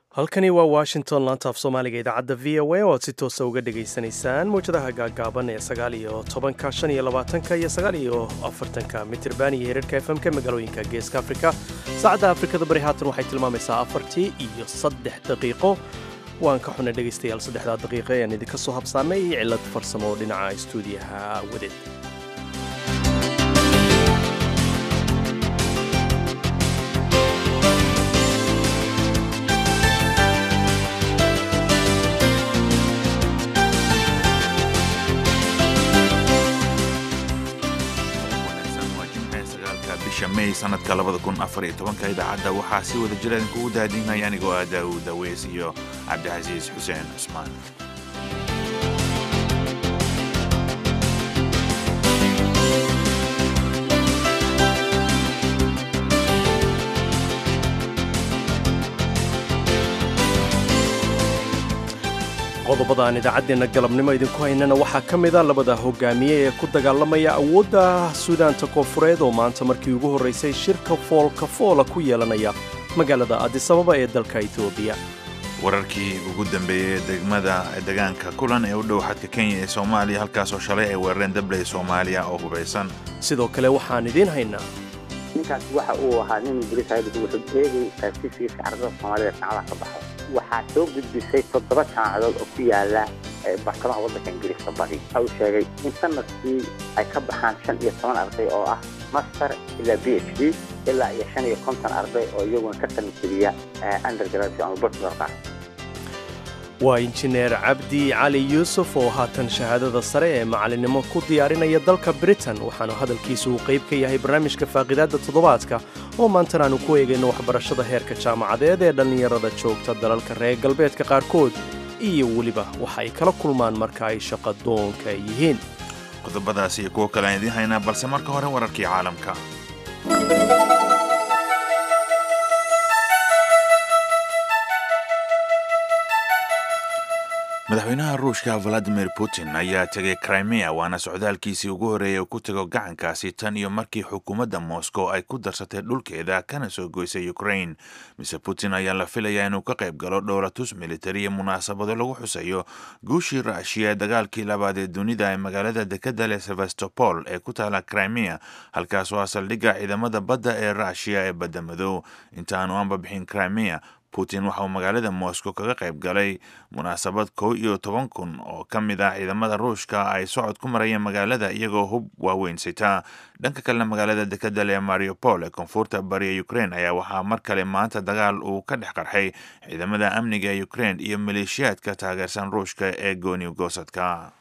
halkani waa washington laanta af soomaaliga idaacadda v o a oo aad si toosa uga dhegaysanaysaan mawjadaha gaaggaaban ee sagaal iyo tobanka shan iyo labaatanka iyo sagaal iyo afartanka mitirban iyo hirarhka f m-ka magaalooyinka geeska afrika saacadda afrikada bari haatan waxay tilmaamaysaa afartii iyo saddex daqiiqo waan ka xunay dhegaystayaal saddexdaa daqiiqo ean idinka soo habsaamay iyo cillad farsamo oo dhinaca istuudiyaha wadeed may sanadka labada kun afar iyo tobanka idaacadda waxaa si wada jira idinkugu daadiinaya anigoo ah daawud daweys iyo cabdicasiis xuseen cusmaan qodobada aan idaacaddeenna galabnimo idinku haynana waxaa ka mida labada hogaamiye ee ku dagaalamaya awoodda suudaanta koonfureed oo maanta markii ugu horraysay shirka foolka foola ku yeelanaya magaalada adisababa ee dalka etoobiya wararkii ugu dambeeyey ee degmada degaanka kulan ee u dhow xadka kenya ee soomaaliya halkaasoo shalay ay weerareen dabley soomaaliya oo hubaysan sidoo kale waxaan idiin haynaa ninkaas waxa uu ahaa nin ingiriis ahayd wuxuu eegay taasiiskiisa carrada soomaalida jaamacadaha ka baxay waxaa soo gudbisay toddoba jaamacadood oo ku yaala bartamaha waddanka ingiriiska bari waxa uu sheegay in sanadkii ay ka baxaan shan iyo toban arday oo ah master ilaa b h d ilaa iyo shan iyo konton arday oo iyaguna ka tanjiriya undergraduate ama bachelorka waa injineer cabdi cali yuusuf oo haatan shahaadada sare ee macalinimo ku diyaarinaya dalka britain waxaanu hadalkiisu uu qayb ka yahay barnaamijka faaqidaadda toddobaadka oo maantan aanu ku eegayno waxbarashada heerka jaamacadeed ee dhallinyarada joogta dalalka reer galbeedka qaarkood iyo weliba waxa ay kala kulmaan marka ay shaqadoonka yihiin qodobadaas iyo kuwo kale aan idiin haynaa balse marka hore wararkii caalamka madaxweynaha ruushka valadimir putin ayaa tegay crimea waana socdaalkiisii ugu horreeyay uu ku tego gacankaasi tan iyo markii xukuumadda moscow ay ku darsatay dhulkeeda kana soo goysay ukraine mise putin ayaa la filayaa inuu ka qayb galo dhowlatus militari iyo munaasabado lagu xusayo guushii raashiya ee dagaalkii labaad ee dunida ee magaalada dekadda le sevastopol ee ku taala crimea halkaasoo ah saldhigga ciidamada badda ee raashiya ee badda madow intaanu aanba bixin crimea putin waxa uu magaalada moscow kaga qayb galay munaasabad kow iyo toban kun oo ka mid ah ciidamada ruushka ay socod ku marayeen magaalada iyagoo hub waaweyn sitaa dhanka kalena magaalada dekadal ee mariupol ee koonfurta bariya ukraine ayaa waxaa mar kale maanta dagaal uu ka dhex qarxay ciidamada amniga ee ukraine iyo maleeshiyaadka taageersan ruushka ee gooni goosadka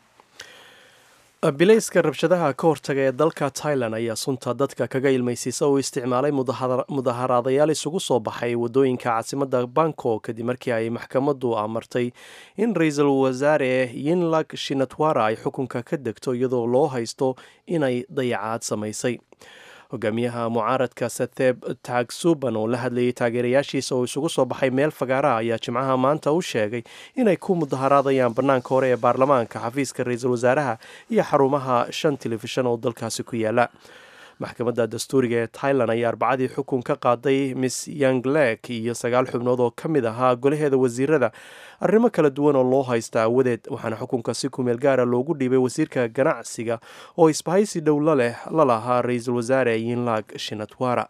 bilayska rabshadaha ka hortaga ee dalka tailan ayaa sunta dadka kaga ilmaysiisa uu isticmaalay mudaharaadayaal isugu soo baxay waddooyinka caasimadda bangkok kadib markii ay maxkamaddu amartay in ra-iisul wasaare yinlag shinatwara ay xukunka ka degto iyadoo loo haysto inay dayacaad samaysay hogaamiyaha mucaaradka satheb taagsuban oo la hadlayay taageerayaashiisa oo isugu soo baxay meel fagaara ayaa jimcaha maanta u sheegay inay ku mudaharaadayaan bannaanka hore ee baarlamaanka xafiiska ra-iisul wasaaraha iyo xarumaha shan telefishan oo dalkaasi ku yaala maxkamadda dastuuriga ee tailan ayaa arbacadii xukun ka qaaday miss yanglek iyo sagaal xubnood oo ka mid ahaa golaheeda wasiirada arrimo kala duwan oo loo haysta awadeed waxaana xukunka si kumeel gaara loogu dhiibay wasiirka ganacsiga oo isbahaysi dhow la leh la lahaa ra-iisul wasaare yinlag shinatwara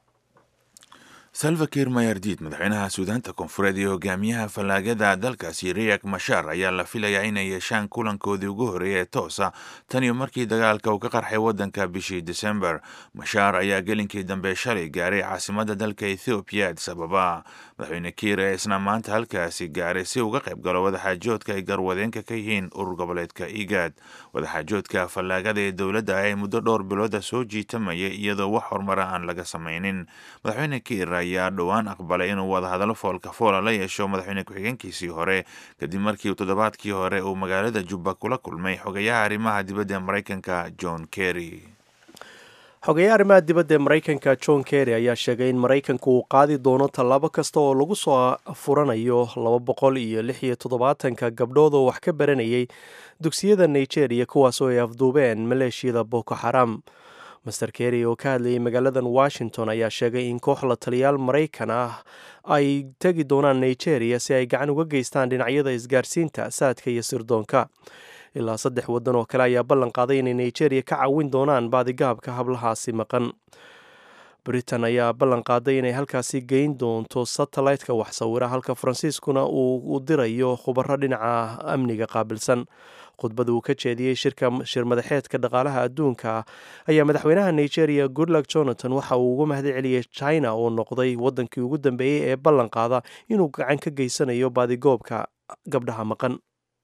salvakir mayardid madaxweynaha suudaanta koonfureed iyo hogaamiyaha fallaagada dalkaasi riyak mashar ayaa la filayaa inay yeeshaan kulankoodii ugu horreeya ee toosa tan iyo markii dagaalka uu ka qarxay waddanka bishii desember mashar ayaa gelinkii dambe shalay gaaray caasimadda dalka ethoobiya adis ababa madaxweyne kiir ee isna maanta halkaasi gaaray si uga qayb galo wadaxaajoodka ay garwadeenka ka yihiin urur goboleedka igad wadaxaajoodka fallaagada ee dowladda ay muddo dhowr bilooda soo jiitamayay iyadoo wax horumara aan laga samaynin madaxweyne kiir ayaa dhowaan aqbalay inuu wadahadallo foolka foola la yeesho madaxweyne ku-xigeenkiisii hore kadib markii toddobaadkii hore uu magaalada jubba kula kulmay xogayaha arrimaha dibadda ee maraykanka john kerry xogeeye arrimaha dibadda ee maraykanka john kerry ayaa sheegay in maraykanku uu qaadi doono tallaabo kasta oo lagu soo furanayo laba boqol iyo lix iyo toddobaatanka gabdhood oo wax ka baranayay dugsiyada nigeria kuwaasoo ay afduubeen maleeshiyada boko xaram master kerry oo ka hadlayay magaaladan washington ayaa sheegay in koox la taliyaal maraykan ah ay tegi doonaan nigeria si ay gacan uga geystaan dhinacyada isgaarsiinta saadka iyo sirdoonka ilaa saddex waddan oo kale ayaa ballan qaaday inay nigeria ka caawin doonaan baadigaabka hablahaasi maqan britain ayaa ballan qaaday inay halkaasi geyn doonto satellite-ka wax sawira halka faransiiskuna uu dirayo khubaro dhinaca amniga qaabilsan khudbada uu ka jeediyey shirka shir madaxeedka dhaqaalaha adduunka ayaa madaxweynaha nigeria goodluck jonathan waxa uu uga mahad celiyey china oo noqday waddankii ugu dambeeyey ee ballan qaada inuu gacan ka geysanayo baadigoobka gabdhaha maqan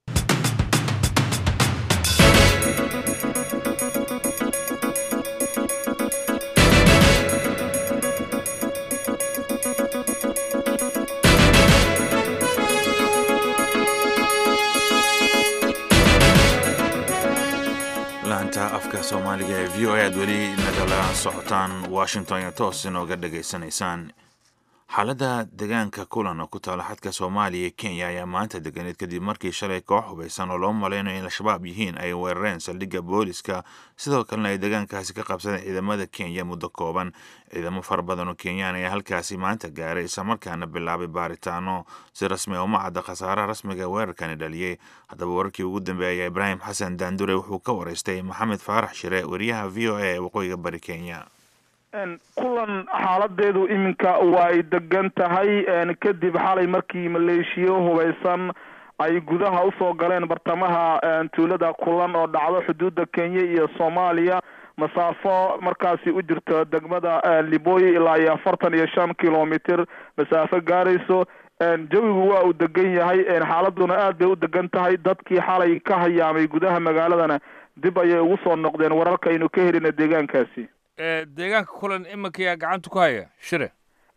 laanta afka soomaaliga ee v o a aad weli nagala socotaan washington iyo toos inooga dhegaysanaysaan xaaladda deegaanka kulan oo ku taala xadka soomaaliya iyo kenya ayaa maanta deganeed kadib markii shalay koox hubaysan oo loo malaynayo in al-shabaab yihiin ay weerareen saldhigga booliska sidoo kalena ay deegaankaasi ka qabsadeen ciidamada kenya muddo kooban ciidamo fara badan oo kenyaan ayaa halkaasi maanta gaaray islamarkaana bilaabay baaritaano si rasmi uma cadda khasaaraha rasmiga weerarkani dhaliyey haddaba wararkii ugu dambeeyay ibraahim xasan daandure wuxuu ka waraystay maxamed faarax shire wariyaha v o a ee waqooyiga bari kenya kulan xaaladeedu iminka waa ay degan tahay kadib xalay markii maleeshiyo hubaysan ay gudaha usoo galeen bartamaha tuulada kulan oo dhacdo xuduudda kenya iyo soomaaliya masaafo markaasi u jirto degmada liboy ilaa iyo afartan iyo shan kilomitr masaafo gaarayso jawigu waa uu degan yahay xaaladuna aad bay u degan tahay dadkii xalay ka hayaamay gudaha magaaladana dib ayay ugu soo noqdeen wararka aynu ka helina deegaankaasi deegaanka kulan iminkayaa gacanta ku haya shire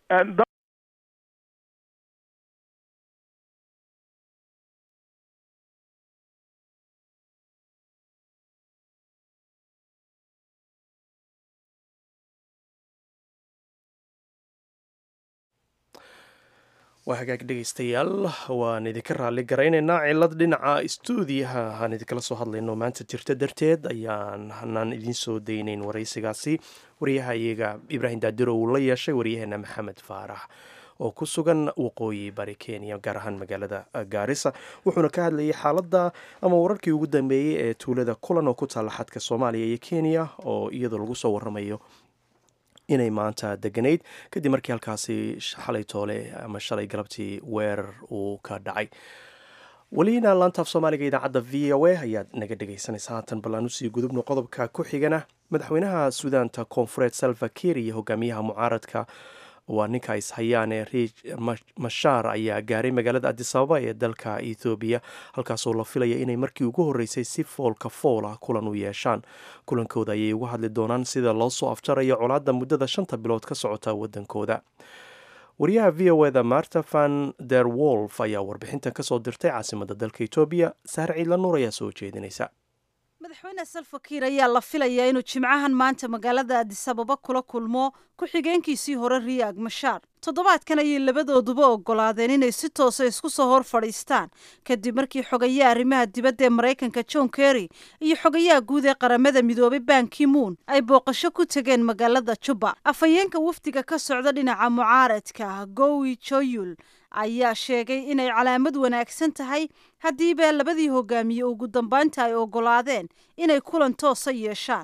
waa hagaag dhegaystayaal waan idinka raalli garaynaynaa cilad dhinaca stuudiyaha aan idinkala soo hadlayno maanta jirta darteed ayaan hanaan idiin soo daynayn waraysigaasi waryaha iyaga ibraahim daadiro uu la yeeshay waryaheena maxamed faarax oo ku sugan waqooyi bari kenya gaar ahaan magaalada gaarisa wuxuuna ka hadlayay xaaladda ama wararkii ugu dambeeyey ee tuulada kulan oo ku taalla xadka soomaaliya iyo kenya oo iyadoo lagu soo waramayo inay maanta deganayd kadib markii halkaasi xalay toole ama shalay galabtii weerar uu ka dhacay welina laantaaf soomaaliga idaacadda v o a ayaad naga dhegaysanaysa haatan ballaan usii gudubno qodobka ku xigana madaxweynaha suudaanta koonfureed salva kiir iyo hogaamiyaha mucaaradka waa ninka ishayaan ee riij mashaar ayaa gaaray magaalada adisababa ee dalka ethoobiya halkaasoo la filaya inay markii ugu horreysay si foolka foola kulan u yeeshaan kulankooda ayay uga hadli doonaan sida loo soo afjarayo colaadda muddada shanta bilood ka socota waddankooda wariyaha v o eda marta van der wolf ayaa warbixintan kasoo dirtay caasimada dalka etoobiya sahar ciidla nuur ayaa soo jeedinaysa madaxweyne salfakiir ayaa la filayaa inuu jimcahan maanta magaalada adisababa kula kulmo ku-xigeenkiisii hore riyaag mashaar toddobaadkan ayay labadooduba ogolaadeen inay si toosa isku soo hor fadhiistaan kadib markii xogayaha arrimaha dibadda ee maraykanka john kerry iyo xogayaha guud ee qaramada midoobay ban kimuun ay booqasho ku tegeen magaalada juba afhayeenka wafdiga ka socda dhinaca mucaaradka gowi joyul ayaa sheegay inay calaamad wanaagsan tahay haddiiba labadii hogaamiye ugu dambaynta ay ogolaadeen inay kulan toosa yeeshaan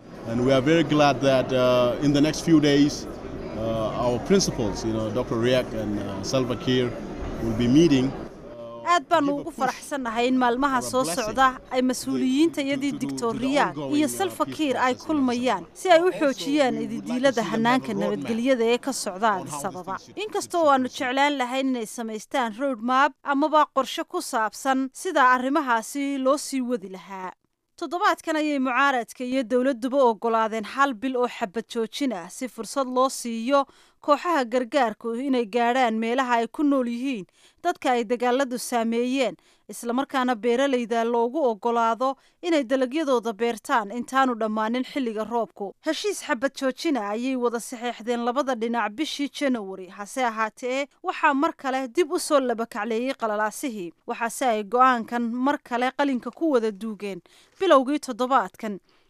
aad baanu ugu faraxsannahay in maalmaha soo socda ay mas-uuliyiinta iyadii doctor riyaag iyo salfakiir ay kulmayaan si ay u xoojiyaan ididiilada hanaanka nabadgelyada ee ka socda adisababa inkastoo aanu jeclaan lahayn inay samaystaan road map amaba qorshe ku saabsan sida arrimahaasi loo sii wadi lahaa toddobaadkan ayay mucaaradka iyo dowladduba ogolaadeen hal bil oo xabad joojin ah si fursad loo siiyo kooxaha gargaarku inay gaadhaan meelaha ay ku nool yihiin dadka ay dagaaladu saameeyeen islamarkaana beeralayda loogu ogolaado inay dalagyadooda beertaan intaanu dhammaanin xilliga roobku heshiis xabad joojina ayay wada saxeexdeen labada dhinac bishii janawari hase ahaatee waxaa mar kale dib u soo labakacleeyey qalalaasihii waxaase ay go-aankan mar kale qalinka ku wada duugeen bilowgii toddobaadkan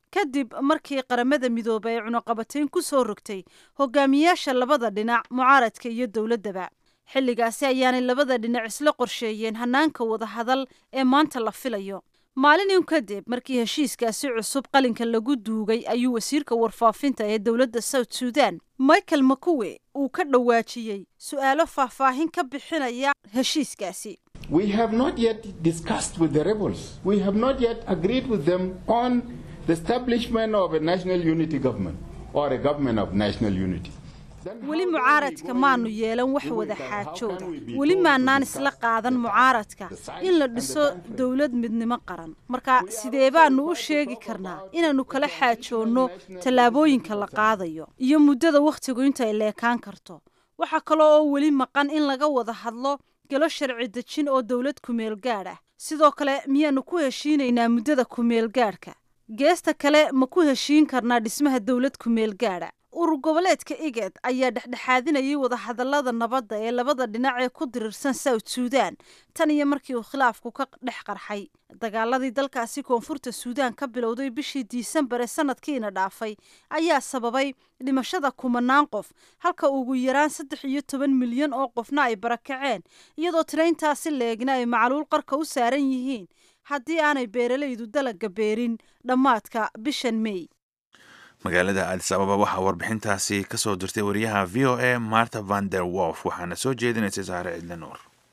kadib markii qaramada midoobay ay cunaqabatayn ku soo rogtay hogaamiyaasha labada dhinac mucaaradka iyo dowladdaba xilligaasi ayaanay labada dhinac isla qorsheeyeen hanaanka wadahadal ee maanta la filayo maalin in kadib markii heshiiskaasi cusub qalinka lagu duugay ayuu wasiirka warfaafinta ee dowladda south sudan michael makuwe uu ka dhawaajiyey su-aalo faahfaahin ka bixinaya heshiiskaasi We have not yet discussed with the rebels. We have not yet agreed with them on the establishment of a national unity government or a government of national unity. weli mucaaradka maanu yeelan wax wada xaajooda weli maanaan isla qaadan mucaaradka in la dhiso dowlad midnimo qaran marka sidee baanu u sheegi karnaa inaannu kala xaajoonno tallaabooyinka la qaadayo iyo muddada wakhtigu intay leekaan karto waxaa kaloo oo weli maqan in laga wada hadlo galo sharci dejin oo dowlad kumeel gaadh ah sidoo kale miyaannu ku heshiinaynaa muddada kumeel gaadhka geesta kale ma ku heshiin karnaa dhismaha dowlad kumeel gaadha urur goboleedka iged ayaa dhexdhexaadinayay wadahadallada nabadda ee labada dhinac ee ku dirirsan south sudan tan iyo markii uu khilaafku ka dhex qarxay dagaaladii dalkaasi koonfurta suudaan ka bilowday bishii diisembar ee sanadkiina dhaafay ayaa sababay dhimashada kumanaan qof halka ugu yaraan saddex iyo toban milyan oo qofna ay barakaceen iyadoo tirayntaasi leegna ay macluul qarka u saaran yihiin haddii aanay beeralaydu dalaga beerin dhammaadka bishan mey magaalada adis ababa waxaa warbixintaasi ka soo dirtay wariyaha v o a marta van der wolf waxaana soo jeedinaysay saare cidle nuur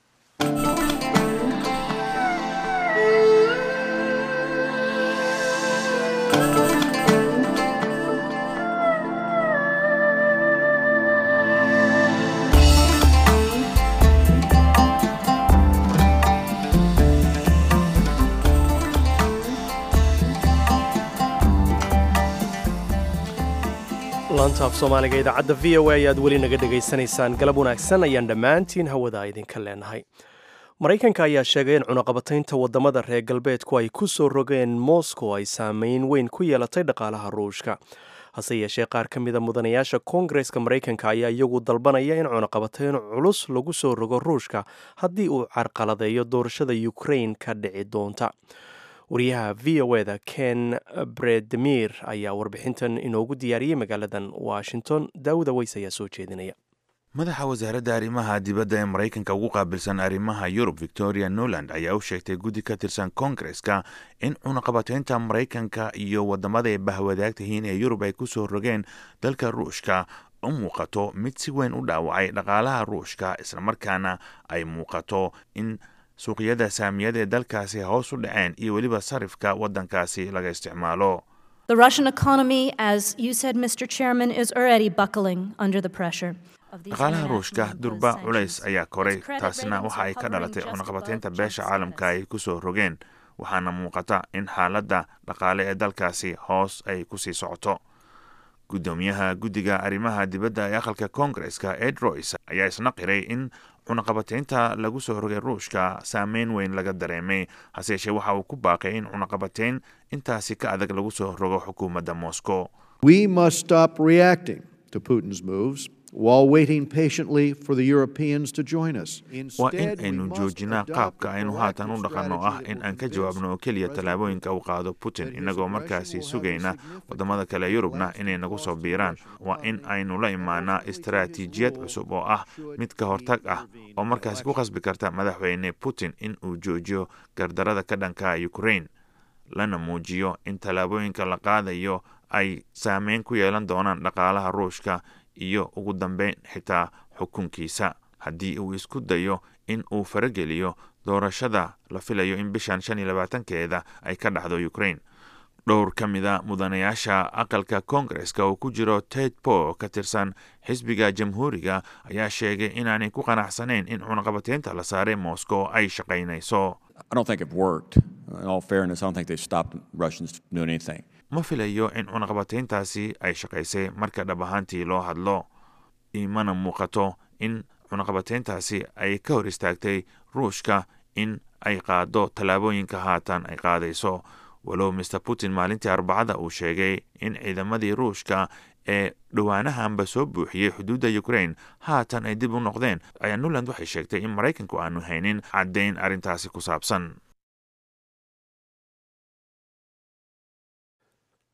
laanta af soomaaliga idaacadda v o a ayaad weli naga dhegaysanaysaan galab wanaagsan ayaan dhammaantiin hawada idinka leenahay maraykanka ayaa sheegay in cunaqabataynta waddamada reer galbeedku ay ku soo rogeen moscow ay saameyn weyn ku yeelatay dhaqaalaha ruushka hase yeeshee qaar ka mida mudanayaasha koongareska maraykanka ayaa iyagu dalbanaya in cunaqabatayn culus lagu soo rogo ruushka haddii uu carqaladeeyo doorashada ukrain ka dhici doonta wariyaha v o eda ken bredemir ayaa warbixintan inoogu diyaariyey magaaladan washington daawuda weys ayaa soo jeedinaya madaxa wasaaradda arrimaha dibadda ee maraykanka ugu qaabilsan arrimaha yurub victoria newland ayaa u sheegtay guddi ka tirsan koongareska in cunaqabataynta maraykanka iyo waddamada ay bahwadaagtahiin ee yurub ay ku soo rogeen dalka ruushka u muuqato mid si weyn u dhaawacay dhaqaalaha ruushka islamarkaana ay muuqato in suuqyada saamiyada ee dalkaasi hoos u dhaceen iyo weliba sarifka waddankaasi laga isticmaalo The Russian economy, as you said, Mr. Chairman, is already buckling under the pressure. dhaqaalaha ruushka durba culays ayaa koray taasna waxa ay ka dhalatay cunaqabataynta beesha caalamka ay ku soo rogeen waxaana muuqata in xaaladda dhaqaale ee dalkaasi hoos ay kusii socoto guddoomiyaha guddiga arrimaha dibadda ee aqalka koongareska ed royce ayaa isna qiray in cunaqabataynta lagu soo rogay ruushka saameyn weyn laga dareemay hase yeeshee waxa uu ku baaqay in cunaqabatayn intaasi ka adag lagu soo rogo xukuumadda moscow We must stop reacting to Putin's moves while waiting patiently for the Europeans to join us. waa in aynu joojinaa qaabka aynu haatan u dhaqanno ah in aan ka jawaabno oo keliya tallaabooyinka uu qaado putin innagoo markaasi sugayna waddamada kale yurubna inay nagu soo biiraan waa in aynu la imaanaa istaraatiijiyad cusub oo ah mid ka hortag ah oo markaasi ku khasbi karta madaxweyne putin in uu joojiyo gardarada ka dhanka ukraine lana muujiyo in tallaabooyinka la qaadayo ay saameyn ku yeelan doonaan dhaqaalaha ruushka iyo ugu dambeyn xitaa xukunkiisa haddii uu isku dayo in uu farageliyo doorashada la filayo in bishan shan iyo labaatankeeda ay ka dhacdo ukraine dhowr ka mida mudanayaasha aqalka koongareska oo ku jiro ted po ka tirsan xisbiga jamhuuriga ayaa sheegay inaanay ku qanacsanayn in cunaqabataynta la saaray moscow ay shaqaynayso I don't think it worked. In all fairness, I don't think they stopped Russians from doing anything. ma filayo in cunaqabatayntaasi ay shaqaysay marka dhab ahaantii loo hadlo imana muuqato in cunaqabatayntaasi ay ka hor istaagtay ruushka in ay qaado tallaabooyinka haatan ay qaadayso walow master putin maalintii arbacada uu sheegay in ciidamadii ruushka ee dhowaanahanba soo buuxiyey xuduudda ukraine haatan ay dib u noqdeen ayaa nuland waxay sheegtay in maraykanku aanu haynin caddayn arrintaasi ku saabsan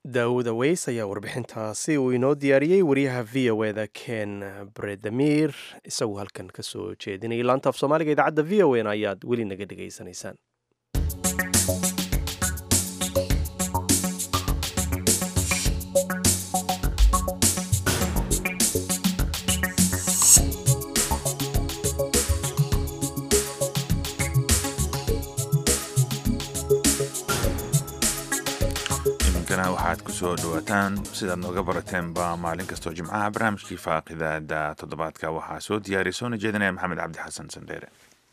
daawuda weys ayaa warbixintaasi uu inoo diyaariyey wariyaha v o eda ken bredamir isaguo halkan ka soo jeedinayay laanta af soomaaliga idaacadda v o n ayaad weli naga dhegaysanaysaan waxaad ku soo dhawaataan sidaad nooga barateenba maalin kastoo jimcaha barnaamijkii faaqidaada toddobaadka waxaa soo diyaariya soona jeedinaya maxamed cabdi xasan sandheere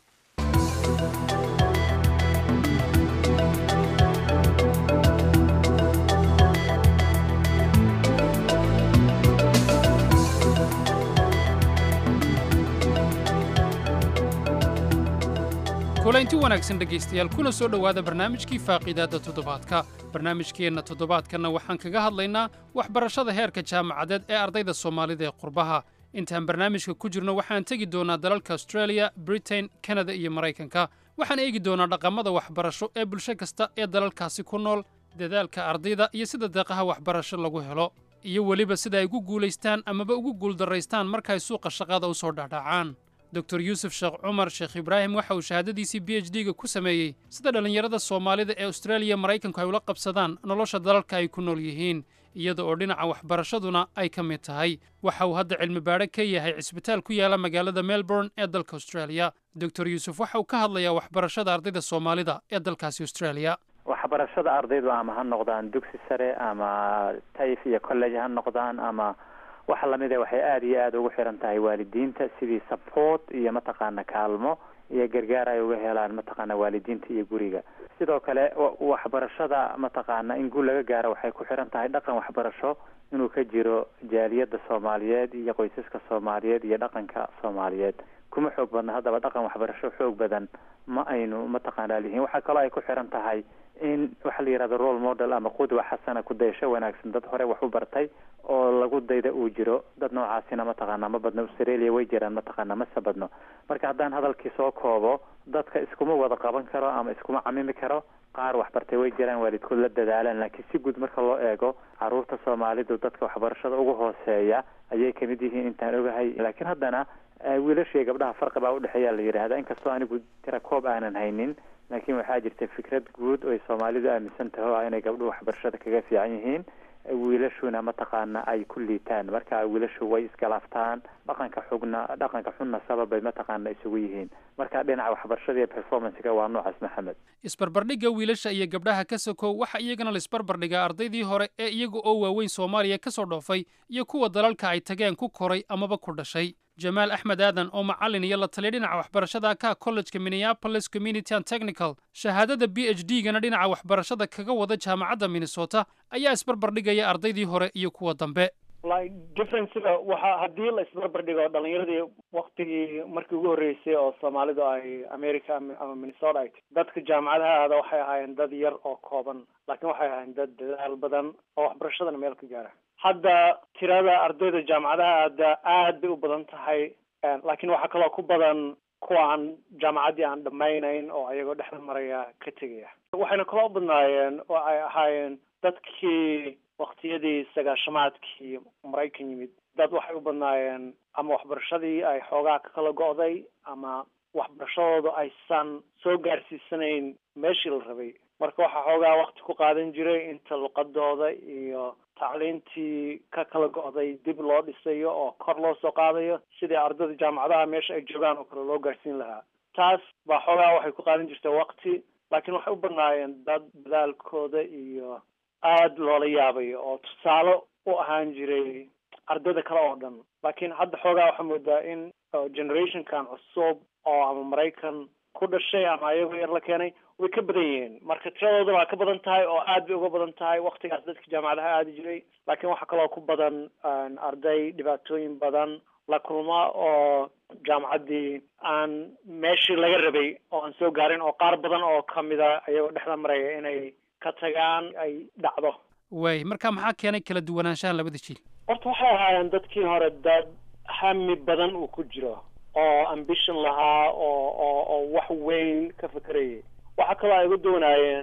kulaynti wanaagsan dhegaystayaal kuna soo dhowaada barnaamijkii faaqiidaadda toddobaadka barnaamijkeenna toddobaadkanna waxaan kaga hadlaynaa waxbarashada heerka jaamacadeed ee ardayda soomaalida ee qurbaha intaan barnaamijka ku jirno waxaan tegi doonaa dalalka australia britain kanada iyo maraykanka waxaan eegi doonaa dhaqamada waxbarasho ee bulsho kasta ee dalalkaasi ku nool dadaalka ardayda iyo sida deeqaha waxbarasho lagu helo iyo weliba sida ay ugu guulaystaan amaba ugu guuldarraystaan markay suuqa shaqada u soo dhaadhacaan dor yuusuf sheekh cumar sheekh ibraahim waxa uu shahaadadiisii b h d-ga ku sameeyey sida dhallinyarada soomaalida ee austraaliya maraykanku ay ula qabsadaan nolosha dalalka ay ku nool yihiin iyada oo dhinaca waxbarashaduna ay ka mid tahay waxa uu hadda cilmi baadho ka yahay cisbitaal ku yaala magaalada melbourne ee dalka australia dor yuusuf waxa uu ka hadlayaa waxbarashada ardayda soomaalida ee dalkaasi australia waxbarashada ardaydu ama ha noqdaan dugsi sare ama tayf iyo college ha noqdaan ama waxa lamid a waxay aada iyo aada ugu xiran tahay waalidiinta sidii support iyo mataqaana kaalmo iyo gargaar ay uga helaan mataqaana waalidiinta iyo guriga sidoo kale waxbarashada mataqaana in guul laga gaaro waxay ku xiran tahay dhaqan waxbarasho inuu ka jiro jaaliyadda soomaaliyeed iyo qoysaska soomaaliyeed iyo dhaqanka soomaaliyeed kuma xoog badna haddaba dhaqan waxbarasho xoog badan ma aynu mataqaana lihiin waxaa kaloo ay ku xiran tahay in waxa la yidhahdo role model ama qudwa xasana kudayasho wanaagsan dad hore wax u bartay oo lagu dayda uu jiro dad noocaasina mataqaana ma badno australia way jiraan mataqaana mase badno marka haddaan hadalkii soo koobo dadka iskuma wada qaban karo ama iskuma camimi karo qaar waxbartay way jiraan waalidkood la dadaalaan laakiin si guud marka loo eego caruurta soomaalidu dadka waxbarashada ugu hooseeya ayay kamid yihiin intaan ogahay laakiin haddana wiilashaiyo gabdhaha farqi baa udhexeeya la yidhaahda inkastoo anigu tira koob aanan haynin laakiin waxaa jirta fikrad guud oo ay soomaalidu aaminsan taho ah inay gabdhuhu waxbarashada kaga fiican yihiin wiilashuna mataqaana ay ku liitaan marka wiilashu way iskalaaftaan dhaqanka xugna dhaqanka xunna sababbay mataqaana isugu yihiin marka dhinaca waxbarashada iyo performancega waa noocaas maxamed isbarbardhigga wiilasha iyo gabdhaha ka sokow waxa iyagana la isbarbardhigaa ardaydii hore ee iyaga oo waaweyn soomaaliya ka soo dhoofay iyo kuwa dalalka ay tageen ku koray amaba ku dhashay jamaal axmed aadan oo macallin iyo la taliya dhinaca waxbarashada ka kollejka minneapolis community and technical shahaadada b h d gana dhinaca waxbarashada kaga wada jaamacadda minnesota ayaa isbarbardhigaya ardaydii hore iyo kuwa dambe like differencega waxa haddii la isbarbardhigo dhalinyaradii waktigii markii ugu horreysay oo soomaalidu ay america ama minnesota ay dadka jaamacadaha aada waxay ahaayeen dad yar oo kooban laakiin waxay ahaayeen dad dadaal badan oo waxbarashadana meel ka gaara hadda tirada ardayda jaamacadaha aada aad bay u badan tahay laakiin waxaa kaloo ku badan kuwa aan jaamacaddii aan dhammaynayn oo ayagoo dhexda maraya ka tegaya waxayna kaloo badnaayeen oo ay ahaayeen dadkii waktiyadii sagaashamaadkii maraykan yimid dad waxay u badnaayeen ama waxbarashadii ay xoogaa ka kala go'day ama waxbarashadooda aysan soo gaarsiisanayn meeshii la rabay marka waxaa xoogaa wakti ku qaadan jiray inta luqadooda iyo tacliintii ka kala go'day dib loo dhisayo oo kor loo soo qaadayo sidii ardayda jaamacadaha meesha ay joogaan oo kale loo gaarsiin lahaa taas baa xoogaa waxay ku qaadan jirtay wakti laakiin waxay u badnaayeen dad dadaalkooda iyo aada loola yaabayo oo tusaale u ahaan jiray ardayda kale oo dhan laakiin hadda xoogaa waxaa moodaa in generationkan cusub oo ama maraykan ku dhashay ama ayagoo yar la keenay way ka badan yihiin marka tiradooduna waa ka badan tahay oo aad bay uga badan tahay waktigaas dadka jaamacadaha aadi jiray laakiin waxaa kaloo ku badan arday dhibaatooyin badan la kulma oo jaamacaddii aan meeshii laga rabay oo aan soo gaarin oo qaar badan oo kamida ayagoo dhexda maraya inay ka tagaan ay dhacdo waay marka maxaa keenay kala duwanaanshahan labada jiil horta waxay ahaayeen dadkii hore dad hami badan uu ku jiro oo ambition lahaa oo oo oo wax weyn ka fekerayay waxaa kaloo ay uga doonaayeen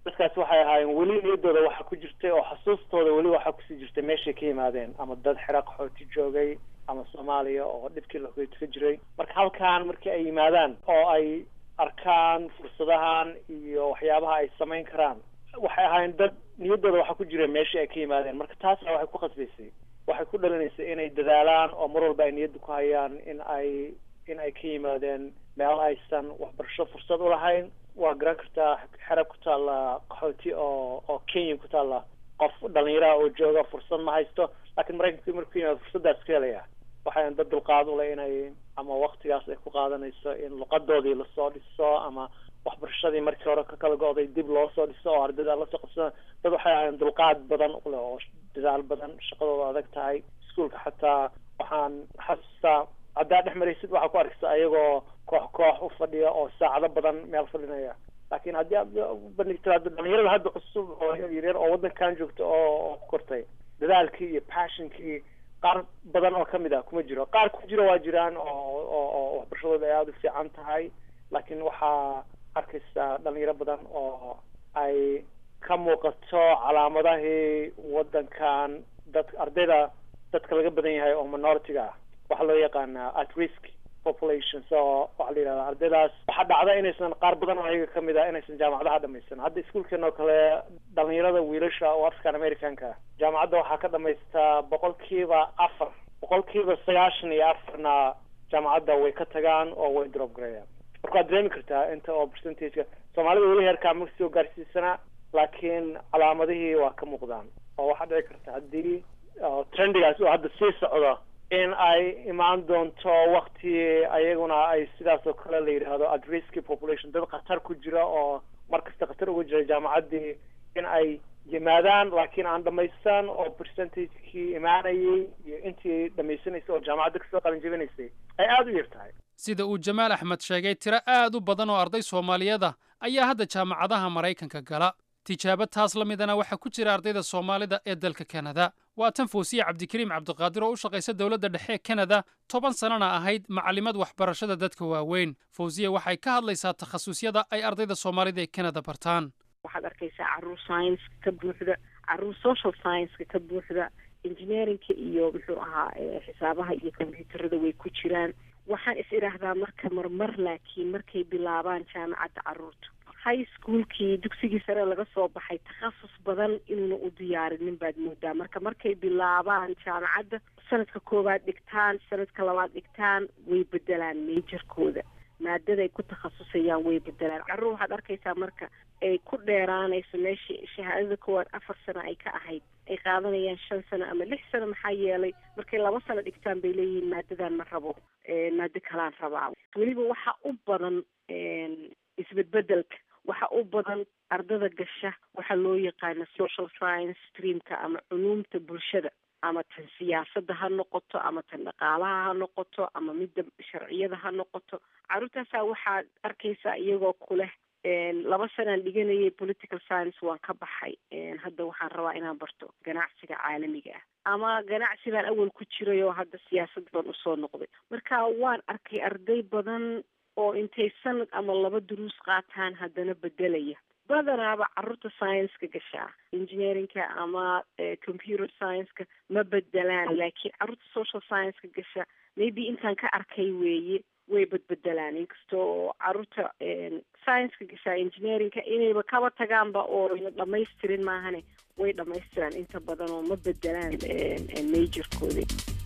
dadkaasi waxay ahaayeen weli niyaddooda waxaa ku jirtay oo xasuustooda weli waxaa kusii jirtay meeshay ka yimaadeen ama dad xera qaxooti joogay ama soomaaliya oo dhibkii lahoyt ka jiray marka halkan markii ay yimaadaan oo ay arkaan fursadahan iyo waxyaabaha ay samayn karaan waxay ahaayeen dad niyaddooda waxaa ku jira meeshii ay ka yimaadeen marka taasna waxay ku khasbaysay waxay ku dhalinaysay inay dadaalaan oo mar walba ay niyadda ku hayaan in ay in ay ka yimaadeen meel aysan waxbarasho fursad u lahayn waa garan kartaa xerab ku taalla qaxooti oo oo kenya ku taalla qof dhalinyaraha oo jooga fursad ma haysto laakiin maraykanka markuu yimaado fursaddaas ka helaya waxay dad dulqaad u leh inay ama waktigaas ay ku qaadanayso in luqadoodii lasoo dhiso ama waxbarashadii markii hore ka kala go-day dib loo soo dhiso oo ardayda lasoo qabsada dad waxay ahayn dulqaad badan u leh oo dadaal badan shaqadooda adag tahay iskuolka xataa waxaan xasuustaa haddaa dhex maraysid waxaa ku arkaysa ayagoo koox koox u fadhiya oo saacado badan meel fadhinaya laakiin haddii aad bandhigto hadda dhalinyarada hadda cusub oo yaryar oo waddankan joogta oo oo ku kortay dadaalkii iyo passionkii qaar badan oo kamid ah kuma jiro qaar ku jiro waa jiraan oo oo oo waxbarashadooda ay aada u fiican tahay laakiin waxaa arkaysaa dhalinyaro badan oo ay ka muuqato calaamadahii waddankan dad ardayda dadka laga badan yahay oo minority-ga ah waxaa loo yaqaanaa at risk population so waxaa la yidhahdaa ardaydaas waxaa dhacda inaysan qaar badan oo ayaga kamid ah inaysan jaamacadaha dhamaysan hadda iskuolkeena oo kale dhalinyarada wiilasha oo african americanka jaamacadda waxaa ka dhamaystaa boqolkiiba afar boqolkiiba sagaashan iyo afarna jaamacadda way ka tagaan oo way drop gareeyaan marka waad dareemi kartaa inta oo percentageka soomaalida weli heerkaa ma soo gaarsiisana laakiin calaamadihii waa ka muuqdaan oo waxaa dhici karta haddii trendigaas oo hadda sii socdo in ay imaan doonto wakti ayaguna ay sidaas oo kale la yidhaahdo at risk population dad khatar ku jira oo mar kasta khatar uga jira jaamacaddii in ay yimaadaan laakiin aan dhamaysan oo percentagekii imaanayay iyo intii dhamaysanaysay oo jaamacadda kasoo qalin jebinaysay ay aada u yar tahay sida uu jamaal axmed sheegay tiro aad u badan oo arday soomaaliyeed ah ayaa hadda jaamacadaha maraykanka gala tijaabo taas la midana waxaa ku jira ardayda soomaalida ee dalka kanada waa tan foosiye cabdikariim cabdiqaadir oo u shaqaysa dowladda dhexe ee kanada toban sannana ahayd macallimad waxbarashada dadka waaweyn fawsiye waxay ka hadlaysaa takhasusyada ay ardayda soomaalida ee kanada bartaan waxaad arkaysaa caruur science ka buuxda caruur social science-ka ka buuxda engineeringka iyo muxuu ahaa xisaabaha iyo combyuutarada way ku jiraan waxaan is idhaahdaa marka marmar laakiin markay bilaabaan jaamacadda caruurta high schoolkii dugsigii sare laga soo baxay takhasus badan inuuna u diyaarinin baad moodaa marka markay bilaabaan jaamacadda sanadka koowaad dhigtaan sanadka labaad dhigtaan way bedelaan majorkooda maadaday ku takhasusayaan way bedelaan carruur waxaad arkaysaa marka ay ku dheeraanayso meeshii shahaadada koowaad afar sano ay ka ahayd ay qaadanayaan shan sano ama lix sano maxaa yeelay markay laba sano dhigtaan bay leeyihiin maadadan ma rabo maado kalaan rabaa weliba waxa u badan isbedbedelka waxa u badan ardada gasha waxaa loo yaqaana social science streamka ama culuumta bulshada ama tan siyaasadda ha noqoto ama tan dhaqaalaha ha noqoto ama midda sharciyada ha noqoto carruurtaasaa waxaad arkaysaa iyagoo kuleh laba sanaan dhiganayay political science waan ka baxay hadda waxaan rabaa inaan barto ganacsiga caalamiga ah ama ganacsi baan awal ku jiray oo hadda siyaasad baan usoo noqday marka waan arkay arday badan oo intay sanad ama laba duruus qaataan haddana bedelaya badanaaba carruurta science-ka gashaa engineeringka ama computer science-ka ma bedelaan laakiin carruurta social science-ka gasha maybe intaan ka arkay weeye way badbedelaan inkastoo carruurta science-ka gashaa engineeringka inayba kaba tagaanba oo ayna dhamaystirin maahane way dhamaystiraan inta badan oo ma bedelaan majorkooda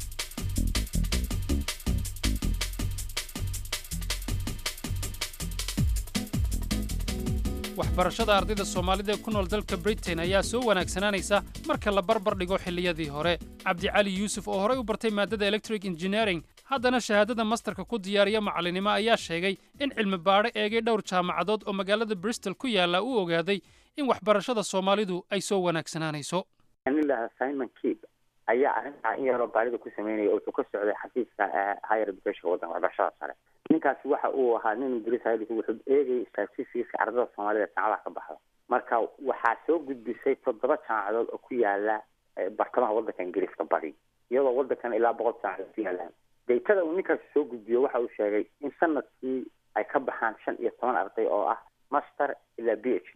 waxbarashada ardayda soomaalida ee ku nool dalka britain ayaa soo wanaagsanaanaysa marka la barbar dhigo xilliyadii hore cabdicali yuusuf oo horey u bartay maadada electric engineering haddana shahaadada mastarka ku diyaariya macallinimo ayaa sheegay in cilmi baadho eegay dhowr jaamacadood oo magaalada bristol ku yaalla uu ogaaday in waxbarashada soomaalidu ay soo wanaagsanaanayso anilaha simon keep ayaa arrintaa in yaroo baarida ku sameynaya oo wuxuu ka socday xafiiska higher education waddanka waxbarashada sare ninkaasi waxa uu ahaa nin ingiriis haylis wuxuu eegayay statistiska ardada soomaalida jaamacadaha ka baxda marka waxaa soo gudbisay toddoba jaamacadood oo ku yaala bartamaha waddanka ingiriiska badi iyadoo waddankan ilaa boqol jaamacadood ku yaalaan daytada uu ninkaasi soo gudbiyo waxa uu sheegay in sanadkii ay ka baxaan shan iyo toban arday oo ah master ilaa b h d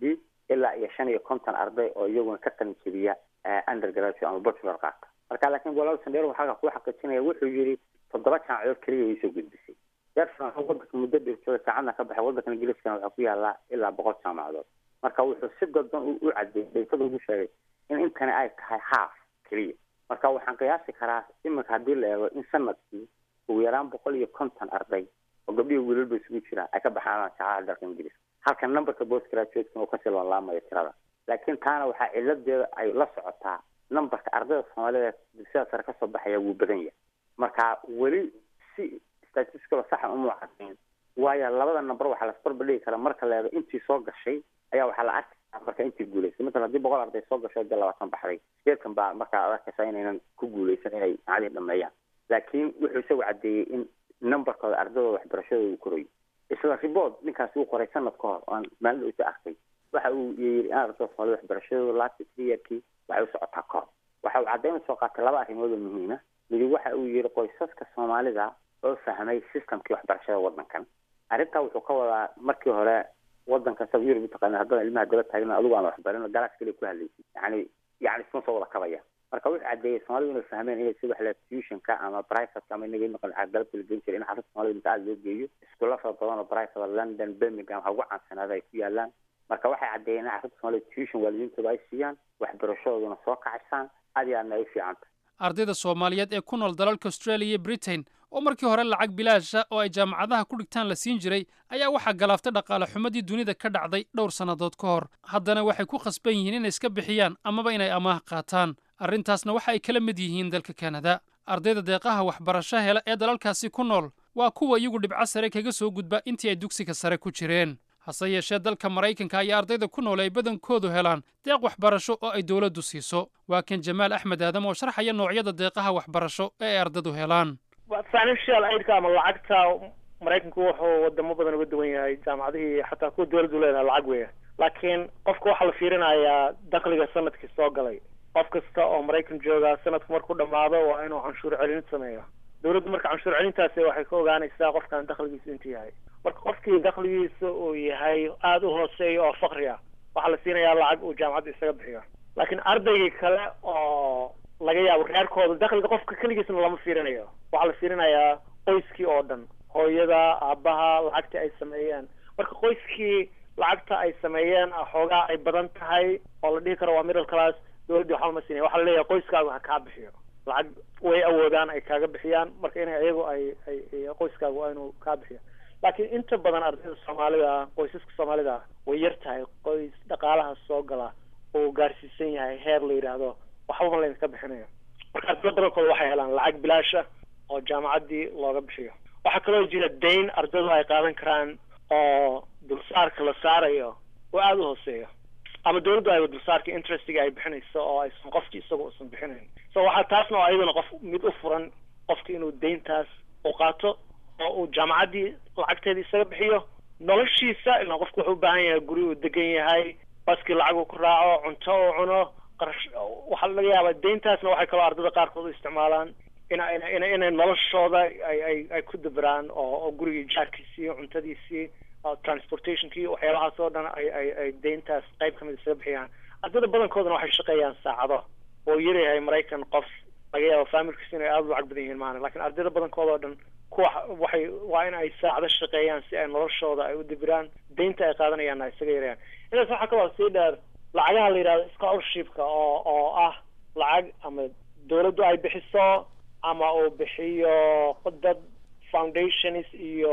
ilaa iyo shan iyo konton arday oo iyaguna ka qalin jebiya undergraduate ama bachelor qaata marka laakiin walaal sandheer waxaa kuu xaqiijinaya wuxuu yidhi toddoba jaamacadood keliya way soo gudbisay deersan wadanka muddo dheer jooga saacadna ka baxay wadanka ingiriiskana waxaa ku yaallaa ilaa boqol jaamacadood marka wuxuu si dadban u cadeeyey daytada ugu sheegay in intani ay tahay half keliya marka waxaan qiyaasi karaa iminka haddii la eego in sanadkii ugu yaraan boqol iyo konton arday oo gabdhihi wiilalba isugu jiraan ay ka baxaan jaamacada dalka ingiriiska halka numberka post graduatekan uu kasii loonlaamayo tirada laakiin taana waxaa ciladeeda ay la socotaa numberka ardayda soomaalida dugsiyada sare kasoo baxaya wuu badan yahay marka weli si statistical saxa uma cadayn waayo labada number waxaa lasbarbadhigi karaa marka la eego intii soo gashay ayaa waxaa la arki karaa marka intii guuleysay masalan haddii boqol arday soo gasho dee labaatan baxday sideedkan baa markaa ad arkaysaa inaynan ku guuleysan inay macadii dhameeyaan laakiin wuxuu isagu cadeeyey in numberkooda ardadooda waxbarashadooda uu korayo isla report ninkaasi uu qoray sanad ka hor oan maalin isa arkay waxa uu yiri in ardada soomaalida waxbarashadooda last three yearkii waxay u socotaa kor waxa uu caddayn soo qaatay laba arrimood oo muhiima midi waxa uu yiri qoysaska soomaalida oo fahmay systemkii waxbarashada wadankan arrintaa wuxuu ka wadaa markii hore wadanka sab yurub utaqaana haddana ilmaha daba taagna adigu aan waxbarin galaas keliya ku hadlaysid yani yani isma soo wada kabaya marka wuxuu cadeeyey soomaalidu inay fahmeen inay si wax la tuitionka ama privateka ama inaga noqon galabta la geyn jiray in xarunta soomaalida inta aada loo geeyo iskuulla fara badan oo private london birmingham waxa ugu caansanaada ay ku yaalaan marka waxay caddeeyeen in xarunta soomaalida tuition waalidiintooda ay siiyaan waxbarashadooduna soo kacaysaan aad iyo aadna ay u fiicanta ardayda soomaaliyeed ee ku nool dalalka australia iyo britain oo markii hore lacag bilaasha oo ay jaamacadaha ku dhigtaan la siin jiray ayaa waxaa galaaftay dhaqaale xumadii dunida ka dhacday dhowr sannadood ka hor haddana waxay ku khasban yihiin inay iska bixiyaan amaba inay amaah qaataan arrintaasna waxa ay kala mid yihiin dalka kanada ardayda deeqaha waxbarasho hela ee dalalkaasi ku nool waa kuwa iyagu dhibco sare kaga soo gudba intii ay dugsiga sare ku jireen hase yeeshee dalka maraykanka ayaa ardayda ku nool ay badankoodu helaan deeq waxbarasho oo ay dowladdu siiso waa kan jamaal axmed aadam oo sharxaya noocyada deeqaha waxbarasho ee ay ardadu helaan financial aidka ama lacagta maraykanku wuxuu wadamo badan uga duwan yahay jaamacadihii xataa kuwa dowladdu leedahay lacag weya laakiin qofka waxaa la fiirinayaa dakliga sanadkii soo galay qof kasta oo maraykan jooga sanadku markuu dhamaado waa inuu canshuur celin sameeyo dowladdu marka canshuur celintaasi waxay ka ogaanaysaa qofkan dakligiisu intuu yahay marka qofkii dakligiisa uu yahay aada u hooseeya oo fakri ah waxaa la siinayaa lacag uu jaamacadda isaga bixiyo laakiin ardaygii kale oo laga yaabo reerkooda dakliga qofka keligiisna lama fiirinayo waxaa la fiirinayaa qoyskii oo dhan hooyada aabaha lacagta ay sameeyeen marka qoyskii lacagta ay sameeyeen xoogaa ay badan tahay oo la dhihi karo waa middle class dowladdii waxba ma siinaya waxaa la leeyahay qoyskaagu ha kaa bixiyo lacag way awoodaan ay kaaga bixiyaan marka inay iyagu ay ay qoyskaagu waa inuu kaa bixiyo laakiin inta badan ardayda soomaalida ah qoysaska soomaalida ah way yar tahay qoys dhaqaalaha soo gala oo gaarsiisan yahay heer la yidhaahdo waxbama laydinka bixinayo marka ardada badankooda waxay helaan lacag bilaasha oo jaamacaddii looga bixiyo waxaa kaloo jira dayn ardadu ay qaadan karaan oo dulsaarka la saarayo oo aada u hooseeyo ama dowladdu ayba dulsaarka interestiga ay bixinayso oo aysan qofkii isaga uusan bixinayn so waxaa taasna oo ayadana qof mid u furan qofki inuu dayntaas u qaato oo uu jaamacaddii lacagteeda isaga bixiyo noloshiisa ilaa qofku wuxuu u baahan yahay guri uu degan yahay baskii lacag uu ku raaco cunto uu cuno qarash waxaa laga yaabaa dayntaasna waxay kaloo ardada qaarkood u isticmaalaan ina ina ina inay noloshooda ay ay ay ku dabiraan oo oo gurigii jaarkiisii cuntadiisii transportationkii waxyaabahaas oo dhan ay ay ay dayntaas qayb ka mid isaga bixiyaan ardada badankoodana waxay shaqeeyaan saacado oo yaryahay maraykan qof laga yaabo familkiisa inay aada u lacag badan yihiin maana lakin ardayda badankooda oo dhan kuwa waxay waa in ay saacado shaqeeyaan si ay noloshooda ay u dabiraan daynta ay qaadanayaanna ay isaga yarayaan intaas waxaa kaloo sii dheer lacagaha la yidhahdo scholarshipka oo oo ah lacag ama dowladdu ay bixiso ama uu bixiyo dad foundations iyo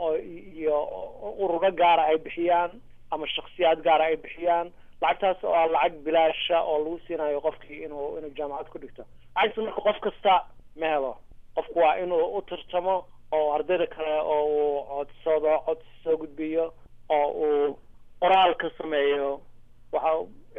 iyo ururo gaara ay bixiyaan ama shaksiyaad gaara ay bixiyaan lacagtaas oo ah lacag bilaasha oo lagu siinayo qofkii inuu inuu jaamacad ku dhigto lacagtaas marka qof kasta ma helo qofku waa inuu u tartamo oo ardayda kale oo uu codsado codsi soo gudbiyo oo uu qoraal ka sameeyo waxa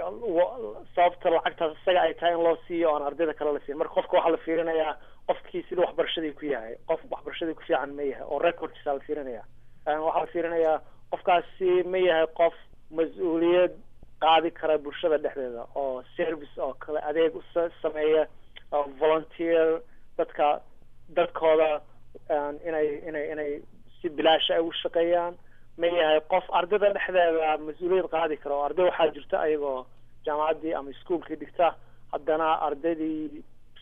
sababta lacagtaas isaga ay tahay in loo siiyo oon ardayda kale la siin marka qofka waxaa la fiirinayaa qofkii sida waxbarashadii ku yahay qof waxbarashadii ku fiican ma yahay oo recordkiisa la fiirinaya waxaa la fiirinayaa qofkaasi ma yahay qof mas-uuliyad qaadi kara bulshada dhexdeeda oo service oo kale adeeg u sameeya volunteer dadka dadkooda inay inay inay si bilaasha ay u shaqeeyaan ma yahay qof ardayda dhexdeeda mas-uuliyad qaadi kara oo arday waxaa jirta ayagoo jaamacaddii ama iskuolkii dhigta haddana ardaydii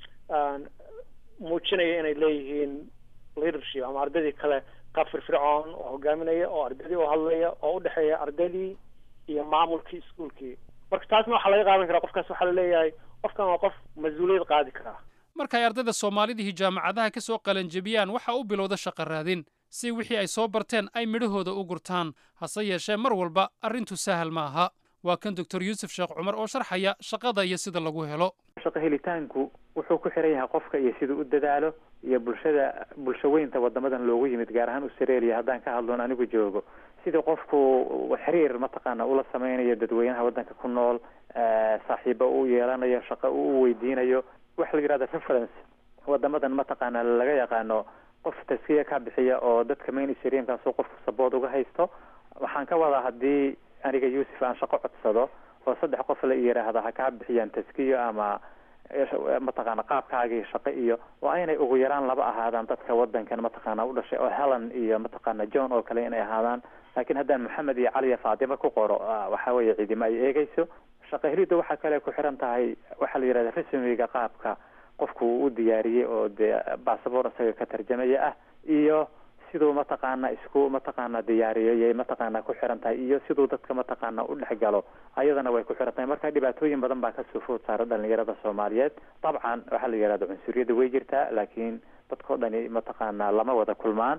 muujinaya inay leeyihiin leadership ama ardaydii kale qaab firfircoon oo hogaaminaya oo ardaydii u hadlaya oo udhexeeya ardaydii iyo maamulkii iskuolkii marka taasna waxaa laga qaadan karaa qofkaas waxaa laleeyahay qofkan waa qof mas-uuliyad qaadi karaa markay ardayda soomaalidihii jaamacadaha ka soo qalanjebiyaan waxaa u bilowda shaqa raadin si wixii ay soo barteen ay midhahooda u gurtaan hase yeeshee mar walba arrintu sahal ma aha waa kan doctor yuusuf sheekh cumar oo sharxaya shaqada iyo sida lagu helo shaqo helitaanku wuxuu ku xiran yahay qofka iyo siduu u dadaalo iyo bulshada bulsho weynta wadamadan loogu yimid gaar ahaan australia haddaan ka hadloon anigu joogo sidii qofku xiriir mataqaana ula sameynayo dadweynaha waddanka ku nool saaxiibo u yeelanayo shaqo u weydiinayo waxa la yidhahda reference wadamadan mataqaana laga yaqaano qof taskiya ka bixiya oo dadka mainstreamkaasoo qofku sabood uga haysto waxaan ka wadaa haddii aniga yuusuf aan shaqo codsado oo saddex qof la yidhaahda ha kaa bixiyaan taskiyo ama mataqaana qaabkaagii shaqo iyo waa inay ugu yaraan laba ahaadaan dadka wadankan mataqaana u dhashay oo helen iyo mataqaana john oo kale inay ahaadaan laakiin haddaan maxamed iyo cali iyo faatimo ku qoro waxa weeye cidima ay eegeyso shaqo helidda waxaa kale ku xiran tahay waxaa la yidhahda resumiga qaabka qofku uu u diyaariyey oo dee bassabor isaga ka tarjamaya ah iyo siduu mataqaana isku mataqaana diyaariyayay mataqaana ku xiran tahay iyo siduu dadka mataqaana u dhex galo ayadana way ku xiran tahay marka dhibaatooyin badan baa kasoo food saara dhalinyarada soomaaliyeed dabcan waxaa la yidhahda cunsuriyadda way jirtaa laakiin dadkao dhani mataqaana lama wada kulmaan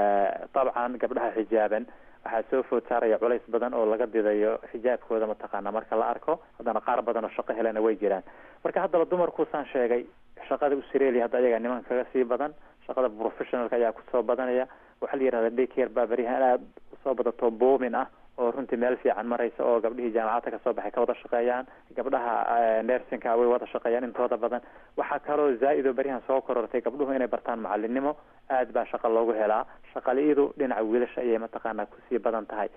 dabcan gabdhaha xijaaban waxaa soo food saaraya culays badan oo laga didayo xijaabkooda mataqaana marka la arko haddana qaar badan oo shaqo helana way jiraan marka haddaba dumarkuusaan sheegay shaqada australia hadda ayagaa niman kaga sii badan shaqada professionalka ayaa kusoo badanaya waxaa la yidhahda daycare baa berihan aada usoo badato boomin ah oo runtii meel fiican maraysa oo gabdhihii jaamacadda kasoo baxay ka wada shaqeeyaan gabdhaha nersinka way wada shaqeeyaan intooda badan waxaa kaloo zaa-id oo beryahan soo korortay gabdhuhu inay bartaan macalinimo aad baa shaqo loogu helaa shaqali-idu dhinaca wiilasha ayay mataqaana kusii badan tahay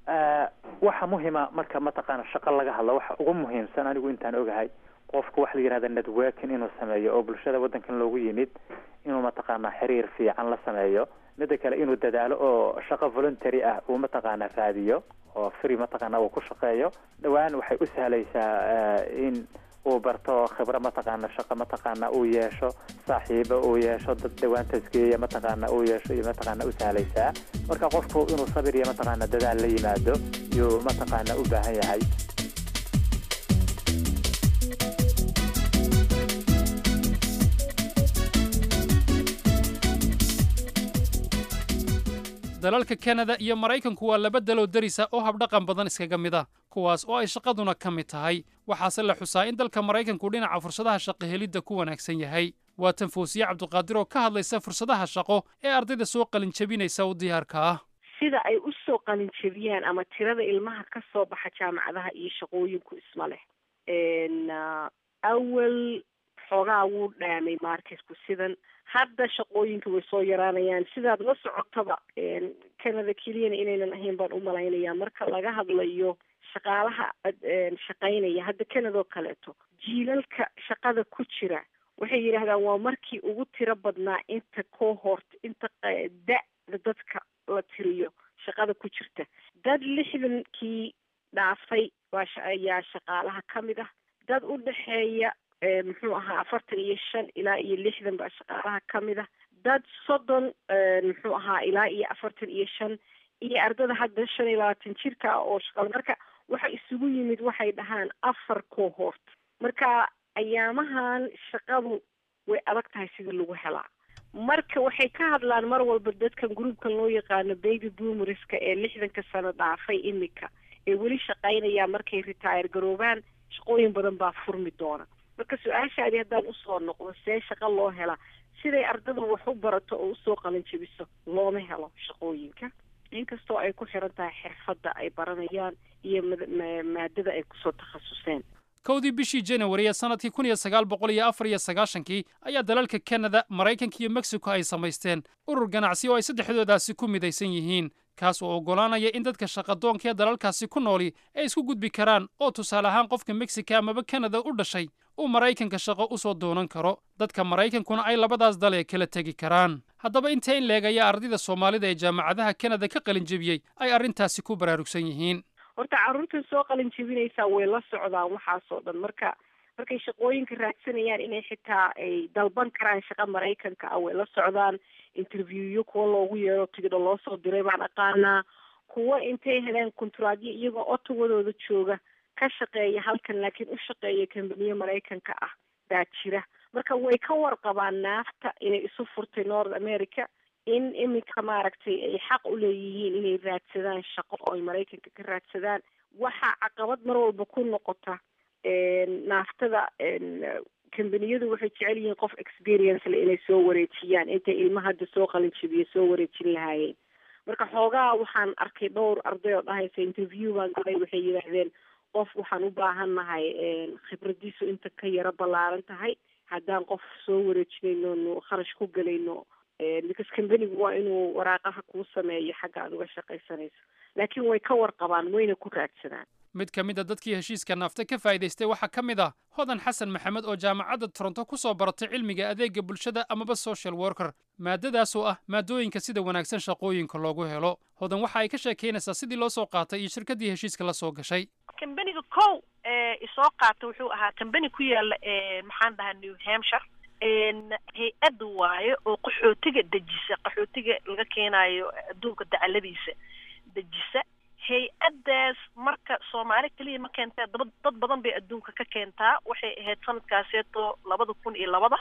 waxa muhima marka mataqaana shaqo laga hadlo waxa ugu muhiimsan anigu intaan ogahay qofku waxa la yidhahda networking inuu sameeyo oo bulshada waddankan loogu yimid inuu mataqaana xiriir fiican la sameeyo mida kale inuu dadaalo oo shaqo voluntary ah uu mataqaana raadiyo oo free mataqaana uu ku shaqeeyo dhowaan waxay u sahlaysaa in uu barto khibro mataqaana shaqo mataqaana uu yeesho saaxiibo uu yeesho dad dhowaan tasgeeya mataqaana uu yeesho iyo mataqaana u sahlaysaa marka qofku inuu sabir iyo mataqaana dadaal la yimaado yuu mataqaana u baahan yahay dalalka kanada iyo maraykanku waa laba daloo derisa oo habdhaqan badan iskaga mid ah kuwaas oo ay shaqaduna ka mid tahay waxaase la xusaa in dalka maraykanku dhinaca fursadaha shaqo helidda ku wanaagsan yahay waa tan fawsiye cabdiqaadir oo ka hadlaysa fursadaha shaqo ee ardayda soo qalinjabinaysa u diyaarka ah sida ay u soo qalinjabiyaan ama tirada ilmaha ka soo baxa jaamacadaha iyo shaqooyinku isma leh awal xoogaa wuu dhaamay marketku sidan hadda shaqooyinka way soo yaraanayaan sidaad la socotaba canada keliyana inaynan ahayn baan umalaynaya marka laga hadlayo shaqaalaha shaqaynaya hadda canada oo kaleeto jiilalka shaqada ku jira waxay yidhaahdaan waa markii ugu tiro badnaa inta cohort inta da-da dadka la tiriyo shaqada ku jirta dad lixdankii dhaafay waa ayaa shaqaalaha ka mid ah dad u dhexeeya muxuu ahaa afartan iyo shan ilaa iyo lixdan baa shaqaalaha ka mid ah dad soddon muxuu ahaa ilaa iyo afartan iyo shan iyo ardada hadda shan iyo labaatan jirka ah oo shaqal marka waxa isugu yimid waxay dhahaan afar cohort marka ayaamahan shaqadu way adag tahay sidii lagu helaa marka waxay ka hadlaan mar walba dadkan groupkan loo yaqaano baby boomerska ee lixdanka sano dhaafay imika ee weli shaqaynaya markay retire garoobaan shaqooyin badan baa furmi doona marka su-aashaadi haddaan usoo noqdo see shaqo loo helaa siday ardada wax u barato oo usoo qalanjabiso looma helo shaqooyinka inkastoo ay ku xiran tahay xirfadda ay baranayaan iyo maadada ay kusoo takhasuseen kowdii bishii januari ee sannadkii kun iyo sagaal boqol iyo afar iyo sagaashankii ayaa dalalka kanada maraykanka iyo mexico ay samaysteen urur ganacsi oo ay saddexdoodaasi ku midaysan yihiin kaas oo oggolaanaya in dadka shaqadoonka ee dalalkaasi ku nooli ay isku gudbi karaan oo tusaale ahaan qofka mexica amaba kanada u dhashay uu maraykanka shaqo u soo doonan karo dadka maraykankuna ay labadaas dal ee kala tegi karaan haddaba inta in leeg ayaa ardayda soomaalida ee jaamacadaha kanada ka qalin jebiyey ay arrintaasi ku baraarugsan yihiin horta carruurta soo qalin jebinaysaa way la socdaan waxaasoo dhan marka markay shaqooyinka raadsanayaan inay xitaa ay dalban karaan shaqa maraykanka ah way la socdaan interviewyo kuwa loogu yeero tigidho loo soo diray baan aqaanaa kuwa intay heleen kontraadyo iyagoo otawadooda jooga ka shaqeeya halkan laakiin u shaqeeya kambaniye maraykanka ah baa jira marka way ka warqabaan naafta inay isu furtay north america in iminka maaragtay ay xaq u leeyihiin inay raadsadaan shaqo oo ay maraykanka ka raadsadaan waxaa caqabad mar walba ku noqota naaftada kambaniyadu waxay jecel yihiin qof experience le inay soo wareejiyaan intay ilma hadda soo qalin jabiya soo wareejin lahaayeen marka xoogaa waxaan arkay dhowr arday oo dhahaysa interview baan galay waxay yidhaahdeen qof waxaan u baahannahay khibradiisu inta ka yaro ballaaran tahay haddaan qof soo wareejinayno nu kharash ku gelayno because kambanigu waa inuu waraaqaha kuu sameeyo xagga aad uga shaqaysanayso laakiin way ka warqabaan wayna ku raadsadaan mid ka mid a dadkii heshiiska naafta ka faa'iidaystay waxaa ka mid ah hodan xasan maxamed oo jaamacadda toronto ku soo baratay cilmiga adeega bulshada amaba social worker maadadaasoo ah maadooyinka sida wanaagsan shaqooyinka loogu helo hodan waxa ay ka sheekaynaysaa sidii loo soo qaatay iyo shirkaddii heshiiska la soo gashay kambaniga kow isoo qaata wuxuu ahaa kambani ku yaala maxaan dhahaa new hampshire hay-ad waaye oo qaxootiga dejisa qaxootiga laga keenayo adduunka dacaladiisa dejisa hay-addaas marka soomaali keliya ma keentee daba dad badan bay adduunka ka keentaa waxay ahayd sanadkaaseeto labada kun iyo labada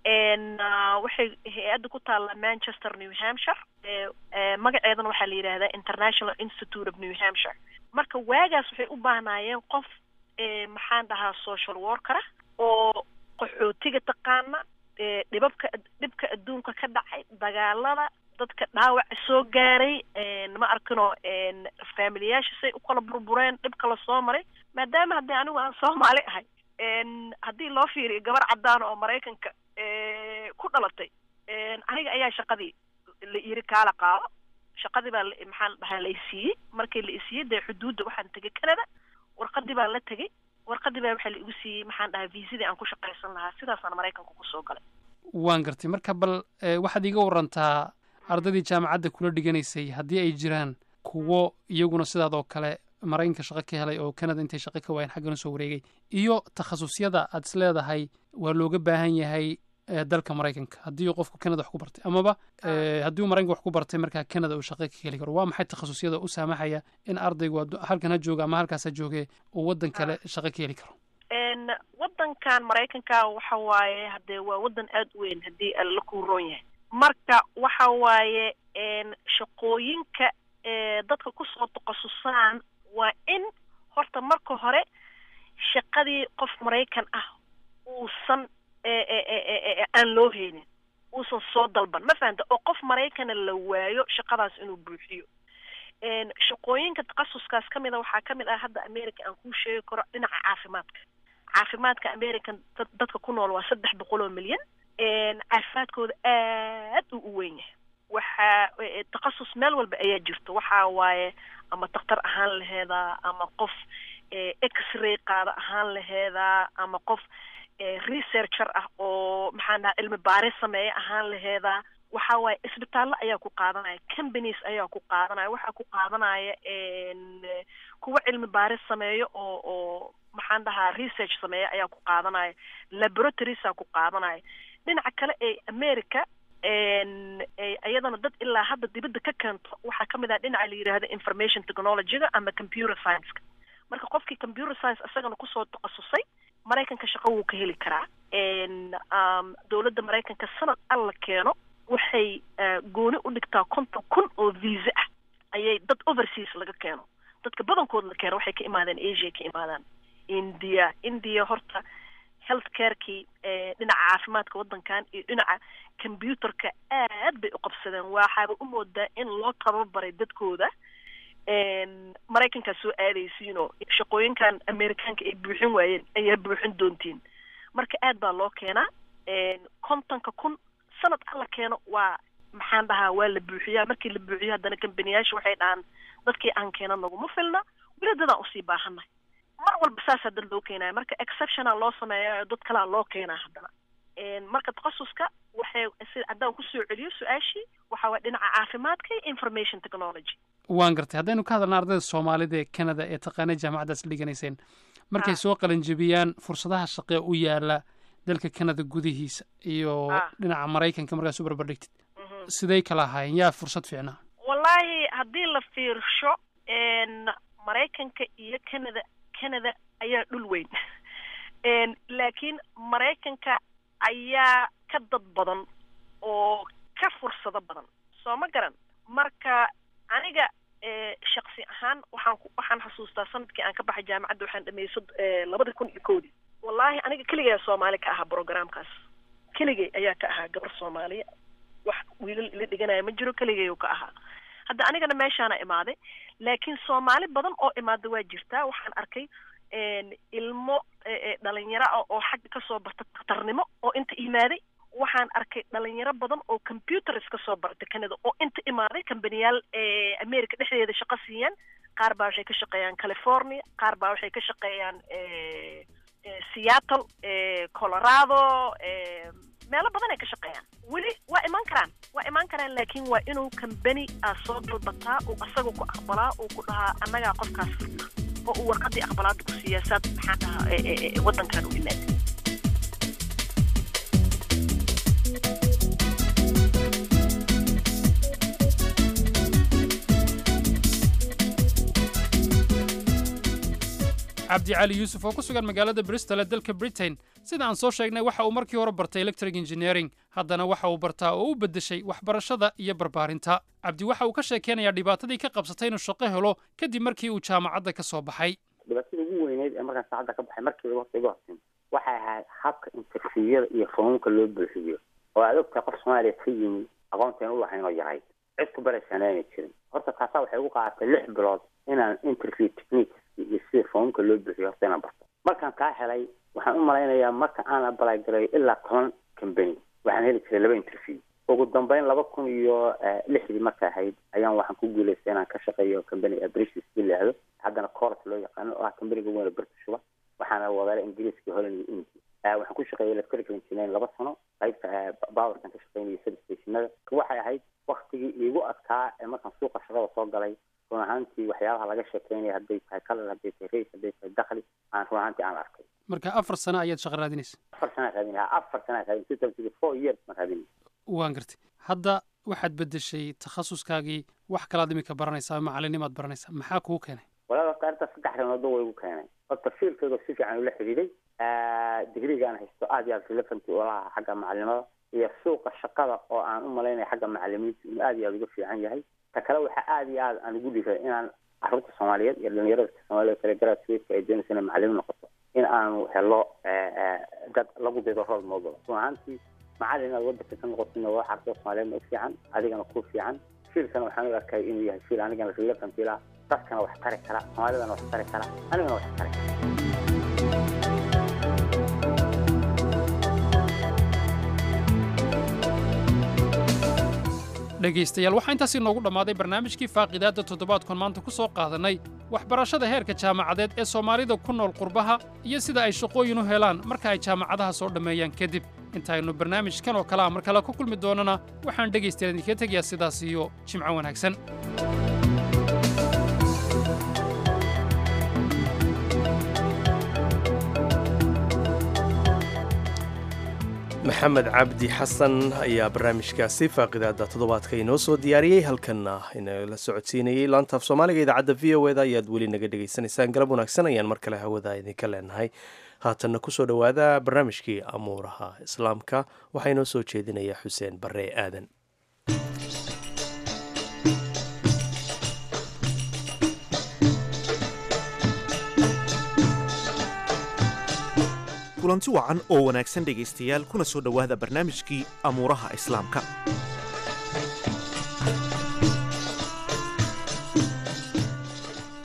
waxay hay-adda ku taallaa manchester new hampshire magaceedana waxaa la yidhaahdaa international institute of new hampshire marka waagaas waxay u baahnaayeen qof maxaan dhahaa social workera oo qaxootiga taqaana dhibabka dhibka adduunka ka dhacay dagaalada dadka dhaawaca soo gaaray ma arkino faamiliyaasha say u kala burbureen dhib kala soo maray maadaama haddii anigu aan soomaali ahay haddii loo fiiriyo gabar caddaana oo maraykanka ku dhalatay aniga ayaa shaqadii la yiri kaala qaado shaqadii baa maxaa la dhahaa la isiiyey markii la isiiyey dee xuduudda waxaan tegay canada warqadii baan la tegay warqadii baa waxaa la igu siiyey maxaan dhahaa viisadii aan ku shaqaysan lahaa sidaasaan maraykanka kusoo galay waan gartay marka bal waxaad iiga warantaa ardaydii jaamacadda kula dhiganaysay haddii ay jiraan kuwo iyaguna sidaad oo kale maraykanka shaqo ka helay oo canada intay shaqo ka waayeen xaggana soo wareegay iyo takhasusyada aad is leedahay waa looga baahan yahay dalka maraykanka haddii qofku canada wax ku bartay amaba haddii uu maraykanka wax ku bartay markaa canada uu shaqo ka heli karo waa maxay takhasusyada u saamaxaya in ardaygu halkan ha jooga ama halkaas ha jooge uu waddan kale shaqo ka heli karo waddankan maraykanka waxa waaye hadee waa waddan aada u weyn haddii la kuu roon yahay marka waxa waaye shaqooyinka dadka kusoo takhasusaan waa in horta marka hore shaqadii qof maraykan ah uusan aan loo heynin uusan soo dalban ma fahanta oo qof maraykana la waayo shaqadaas inuu buuxiyo shaqooyinka takhasuskaas ka mid a waxaa ka mid ah hadda america aan kuu sheegi karo dhinaca caafimaadka caafimaadka american dadka ku nool waa saddex boqol oo milyan caafimaadkooda aad uu u weyn yahay waxaa takhasus meel walba ayaa jirto waxa waaye ama daktar ahaan laheedaa ama qof x-ray qaada ahaan laheedaa ama qof researcher ah oo maxaan dhahaa cilmi baaris sameeya ahaan laheedaa waxa waaye isbitaallo ayaa ku qaadanaya companies ayaa ku qaadanaya waxaa ku qaadanaya kuwa cilmi baaris sameeyo oo oo maxaan dhahaa research sameeya ayaa ku qaadanaya laboratoriesaa ku qaadanaya dhinaca kale ee america iyadana dad ilaa hadda dibadda ka keento waxaa kamid ah dhinaca la yidhaahdo information technologyga ama computer science-ka marka qofkii computer science isagana kusoo takhasusay maraykanka shaqo wuu ka heli karaa dowladda maraykanka sanad alla keeno waxay gooni u dhigtaa konton kun oo visa ah ayay dad overseas laga keeno dadka badankood la keeno waxay ka imaadeen asia ka imaadaan india india horta health carekii dhinaca caafimaadka waddankan iyo dhinaca computerka aad bay u qabsadeen waxaaba u moodaa in loo tababaray dadkooda maraykankaa soo aadaysiinoo shaqooyinkan amerikaanka ay buuxin waayeen ayaa buuxin doontiin marka aad baa loo keenaa kontonka kun sanad alla keeno waa maxaan dhahaa waa la buuxiyaa markii la buuxiyo haddana kambaniyaasha waxay dhahaan dadkii aan keena naguma filna weli dadaan usii baahannahay mar walba saasaa dad loo keenaya marka exceptiona loo sameeya dad kalaa loo keenaa haddana marka takhasuska waxay si haddaan kusoo celiyo su-aashii waxa waa dhinaca caafimaadka iyo information technology waan gartay haddaynu ka hadalna ardayda soomaalida ee canada ee taqaanay jaamacaddaas dhiganayseen markay soo qalinjebiyaan fursadaha shaqee u yaala dalka canada gudihiisa iyo dhinaca maraykanka markaas u barbardhigtid siday kala ahaayeen yaa fursad fiicnaa wallaahi haddii la fiirsho maraykanka iyo canada canada ayaa dhul weyn laakiin maraykanka ayaa ka dad badan oo ka fursado badan soo ma garan marka aniga shaksi ahaan waxaan waxaan xasuustaa sanadkii aan ka baxay jaamacadda waxaan dhameeyey labada kun iyo kowdii wallaahi aniga keligay soomaali ka ahaa programkaas keligay ayaa ka ahaa gabar soomaaliya wax wiilal ila dhiganaya ma jiro keligay ka ahaa hadda anigana meeshaana imaaday laakiin soomaali badan oo imaada waa jirtaa waxaan arkay ilmo dhalinyaro ah oo xagga kasoo barta daktarnimo oo inta imaaday waxaan arkay dhalinyaro badan oo computers kasoo barta canada oo inta imaaday kambaniyaal america dhexdeeda shaqo siiyaan qaar baa waxay ka shaqeeyaan california qaar baa waxay ka shaqeeyaan seattle colorado meelo badan ay ka shaqeeyaan weli waa imaan karaan waa imaan karaan laakiin waa inuu kambani aa soo dalbataa uu asaga ku aqbalaa uu ku dhahaa annagaa qofkaas firta oo uu warqadii aqbalaada ku siiyaa saad maxaan dhahaa waddankan u imaada cabdi cali yuusuf oo ku sugan magaalada bristol ee dalka britain sida aan soo sheegnay waxa uu markii hore bartay electric engineering haddana waxa uu bartaa oo u beddeshay waxbarashada iyo barbaarinta cabdi waxa uu ka sheekeynayaa dhibaatadii ka qabsatay inuu shaqo helo kadib markii uu jaamacadda ka soo baxay dhibaatada ugu weyneyd ee markaan saacadda ka baxay markiiba horta iga hortin waxay ahayd habka interviewada iyo foomamka loo buuxiyo oo aad ogtahay qof soomaaliya ka yimi aqoonteen u lahayn oo yahay cid ku baraysaana ayna jirin horta taasaa waxay ugu qaadatay lix bilood inaan interview techniques iyo sida foomamka loo buuxiyo horta inaan barto markaan kaa helay waxaan u malaynayaa marka aan apply garayo ilaa toban company waxaan heli jiray laba interview ugu dambeyn laba kun iyo lixdii marka ahayd ayaan waxaan ku guulaystay inaan ka shaqeeyo company british la yidhaahdo haddana court loo yaqaano oo ah companiga weyn oo britishuba waxaana wadaala ingiriiska holland iyo india waxaan ku shaqeeyay electrical engineering laba sano qaybta powerkan ka shaqeynaya substationada waxay ahayd waktigii iigu adkaa ee markaan suuqa shaqada soo galay run ahaantii waxyaabaha laga sheekeynaya hadday tahay color hadday tahay race hadday tahay dakhli aan run ahaantii aan arkay marka afar sano ayaad shaqo raadinaysa afar sanaa raadin afar sanaa raadin two thousand four years ma raadin waan gartay hadda waxaad beddeshay takhasuskaagii wax kalaad imika baranaysaa macalinimaad baranaysaa maxaa kuu keenay walaal horta arrintaas saddex arrimoodba way igu keenay horta fiilkayga si fiican ula xidhiiday digriga aan haysto aad iyo aad relevanty ula aha xagga macalinimada iyo suuqa shaqada oo aan u malaynaya xagga macalimiinta inuu aad iyo aad uga fiican yahay ta kale waxaa aad iyo aad aan ugu dhiray inaan carruurta soomaaliyeed iyo dhalinyarada soomaalida kale graduateka ay doonaysa inay macalimiin noqoto in aanu helo dad lagu dido role model run ahaantii macalin inaad wadanka ka noqotin waa carruurta soomaaliyeedna u fiican adigana ku fiican fiilkana waxaan u arkay inuu yahay fiil anigana relevant ila dadkana wax tari kara soomaalidana wax tari kara anigana wax tari kara dhegaystayaal waxaa intaasi noogu dhammaaday barnaamijkii faaqidaadda toddobaadkan maanta ku soo qaadannay waxbarashada heerka jaamacadeed ee soomaalida ku nool qurbaha iyo sida ay shaqooyin u helaan marka ay jaamacadaha soo dhammeeyaan kadib intaaynu barnaamijkan oo kale ah mar kale ku kulmi doonana waxaan dhegaystayaal idinkaga tegayaa sidaas iyo jimco wanaagsan maxamed cabdi xasan ayaa barnaamijkaasi faaqidaada toddobaadka inoo soo diyaariyey halkanna inala socodsiinayey laantaaf soomaaliga idaacadda v o eda ayaad weli naga dhegaysanaysaan galab wanaagsan ayaan mar kale hawada idinka leenahay haatanna kusoo dhowaada barnaamijkii amuuraha islaamka waxaa inoo soo jeedinaya xuseen barre aadan kulanti wacan oo wanaagsan dhegaystayaal kuna soo dhowaada barnaamijkii amuuraha islaamka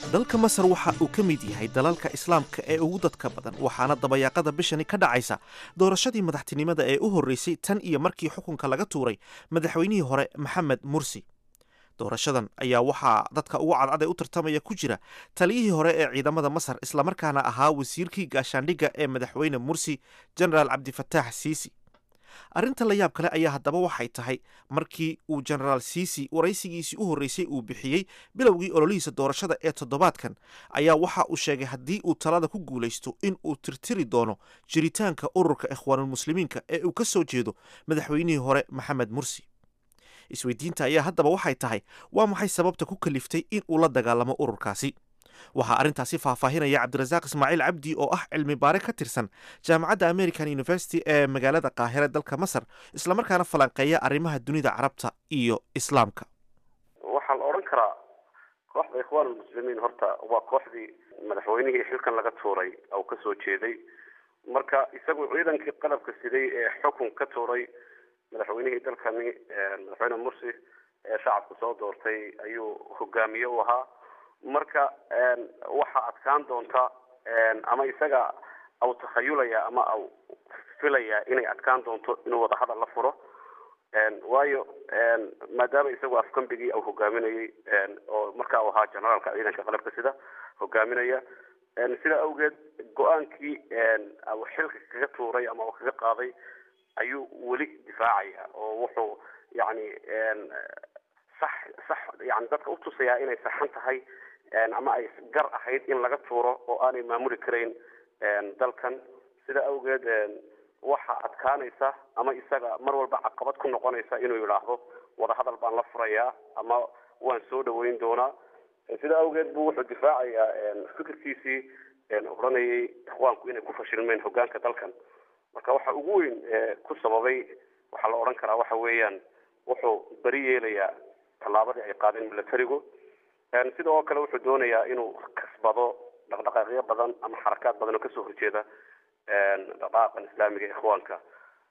dalka masar waxa uu ka mid yahay dalalka islaamka ee ugu dadka badan waxaana dabayaaqada bishani ka dhacaysa doorashadii madaxtinimada ee u horreysay tan iyo markii xukunka laga tuuray madaxweynihii hore maxamed mursi doorashadan ayaa waxaa dadka ugu cadcad ee u tartamaya ku jira taliyihii hore ee ciidamada masar islamarkaana ahaa wasiirkii gaashaandhigga ee madaxweyne mursi genaraal cabdifataax siisi arrinta la yaab kale ayaa haddaba waxay tahay markii uu genaraal siisi waraysigiisii u horreysay uu bixiyey bilowgii ololihiisa doorashada ee toddobaadkan ayaa waxa uu sheegay haddii uu talada ku guulaysto in uu tirtiri doono jiritaanka ururka ikhwaanulmuslimiinka ee uu ka soo jeedo madaxweynihii hore maxamed mursi isweydiinta ayaa haddaba waxay tahay waa maxay sababta ku kaliftay in uu la dagaalamo ururkaasi waxaa arrintaasi faahfaahinaya cabdirasaaq ismaaciil cabdi oo ah cilmi baare ka tirsan jaamacadda american university ee magaalada qaahire dalka masar islamarkaana falanqeeya arrimaha dunida carabta iyo islaamka waxaa la odhan karaa kooxda ikhwaanulmuslimiin horta waa kooxdii madaxweynihii xilkan laga tuuray oo ka soo jeeday marka isagu ciidankii qalabka siday ee xukun ka tuuray madaxweynihii dalkani madaxweyne mursi ee shacabku soo doortay ayuu hogaamiye u ahaa marka waxaa adkaan doonta ama isaga au takhayulaya ama au filaya inay adkaan doonto inuu wadahadal la furo waayo maadaama isagu afgambigii au hogaaminayay oo markaa u ahaa generaalka ciidanka qalabka sida hogaaminaya sidaa awgeed go-aankii au xilka kaga tuuray ama u kaga qaaday ayuu weli difaacaya oo wuxuu yani sax sax yani dadka utusayaa inay saxan tahay ama ay gar ahayd in laga tuuro oo aanay maamuli karayn dalkan sida awgeed waxaa adkaanaysa ama isaga mar walba caqabad ku noqonaysa inuu yidhaahdo wadahadal baan la furayaa ama waan soo dhaweyn doonaa sida awgeed bu wuxuu difaacayaa fikirkiisii odhanayay ikhwaanku inay ku fashilmeen hogaanka dalkan marka waxa ugu weyn ku sababay waxaa la odhan karaa waxa weeyaan wuxuu beri yeelayaa tallaabadii ay qaadeen milatarigu sida oo kale wuxuu doonayaa inuu kasbado dhaqdhaqaaqyo badan ama xarakaad badan oo kasoo horjeeda dhaqdhaqaaqan islaamiga ikhwaanka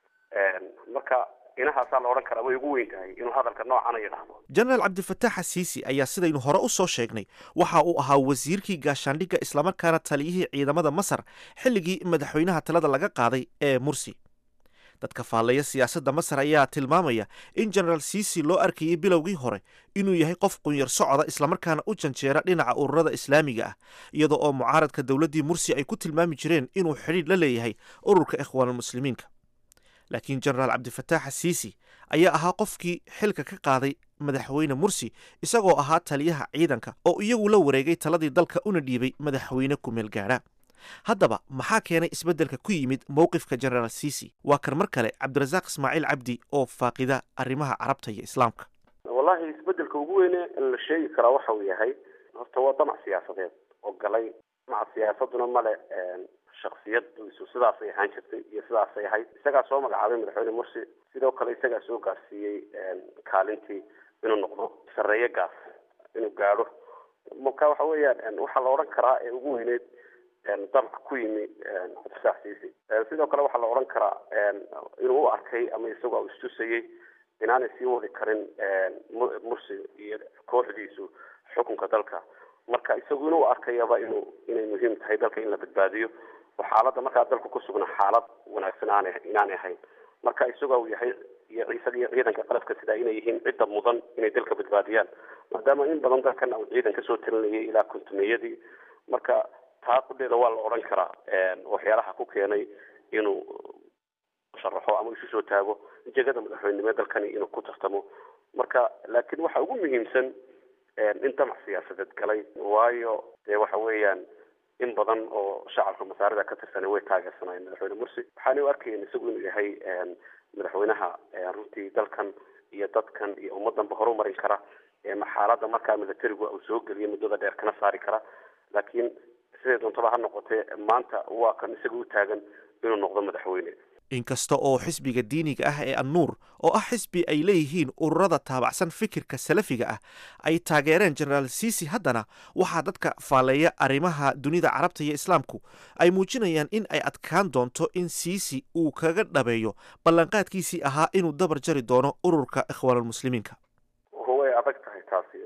marka inahaasaa la odhan karaa way ugu weyn tahay inuu hadalka noocana yidhaahdo genaraal cabdifataax asiisi ayaa sidaynu hore u soo sheegnay waxa uu ahaa wasiirkii gaashaandhigga islamarkaana taliyihii ciidamada masar xilligii madaxweynaha talada laga qaaday ee mursi dadka faalleeya siyaasadda masar ayaa tilmaamaya in genaraal siisi loo arkayay bilowgii hore inuu yahay qof qunyar socoda islamarkaana u janjeera dhinaca ururada islaamiga ah iyada oo mucaaradka dowladdii mursi ay ku tilmaami jireen inuu xidhiidh la leeyahay ururka ikhwaanulmuslimiinka laakiin genaraal cabdifataax asiisi ayaa ahaa qofkii xilka ka qaaday madaxweyne mursi isagoo ahaa taliyaha ciidanka oo iyagu la wareegay taladii dalka una dhiibay madaxweyne kumeel gaadha haddaba maxaa keenay isbeddelka ku yimid mowqifka genaraal siisi waa kan mar kale cabdirasaaq ismaaciil cabdi oo faaqida arrimaha carabta iyo islaamka wallahi isbeddelka ugu weyne la sheegi karaa waxa uu yahay horta waa damac siyaasadeed oo galay damaca siyaasaduna male shaksiyadiisu sidaasay ahaan jirtay iyo sidaasay ahayd isagaa soo magacaabay madaxweyne mursi sidoo kale isagaa soo gaarsiiyey kaalintii inuu noqdo sareeye gaas inuu gaadho marka waxa weeyaan waxaa la odhan karaa ee ugu weyneyd damac ku yimi cabdisax siisi sidoo kale waxaa la odhan karaa inuu u arkay ama isagoo istusayey inaanay sii wadi karin mursi iyo kooxdiisu xukunka dalka marka isagu inuu arkayaba inuu inay muhiim tahay dalka in la badbaadiyo oo xaaladda markaa dalku ku sugna xaalad wanaagsan aana inaanay ahayn marka isagoo uu yahay iyo isaga iyo ciidanka qalabka sidaa inay yihiin cidda mudan inay dalka badbaadiyaan maadaama in badan dalkan uu ciidan kasoo talinayay ilaa kontumeyadii marka taa kudheeda waa la odhan karaa waxyaalaha ku keenay inuu sharaxo ama isu soo taago jegada madaxweynenimo dalkani inuu ku tartamo marka laakiin waxa ugu muhiimsan in damac siyaasadeed galay waayo dee waxa weeyaan in badan oo shacabka masaarida ka tirsanay way taageersanayeen madaxweyne mursi waxaana u arkayeen isagu inuu yahay madaxweynaha runtii dalkan iyo dadkan iyo ummadanba horumarin kara xaaladda markaa militarigu uu soo geliyo muddada dheer kana saari kara laakiin siday doontaba ha noqotee maanta waa kan isaga u taagan inuu noqdo madaxweyne inkasta oo xisbiga diiniga ah ee annuur oo ah xisbi ay leeyihiin ururada taabacsan fikirka salafiga ah ay taageereen genaraal siisi haddana waxaa dadka faalleeya arrimaha dunida carabta iyo islaamku ay muujinayaan in ay adkaan doonto in siisi uu kaga dhabeeyo ballanqaadkiisii ahaa inuu dabar jari doono ururka ikhwaanulmuslimiinka way adag tahay taasi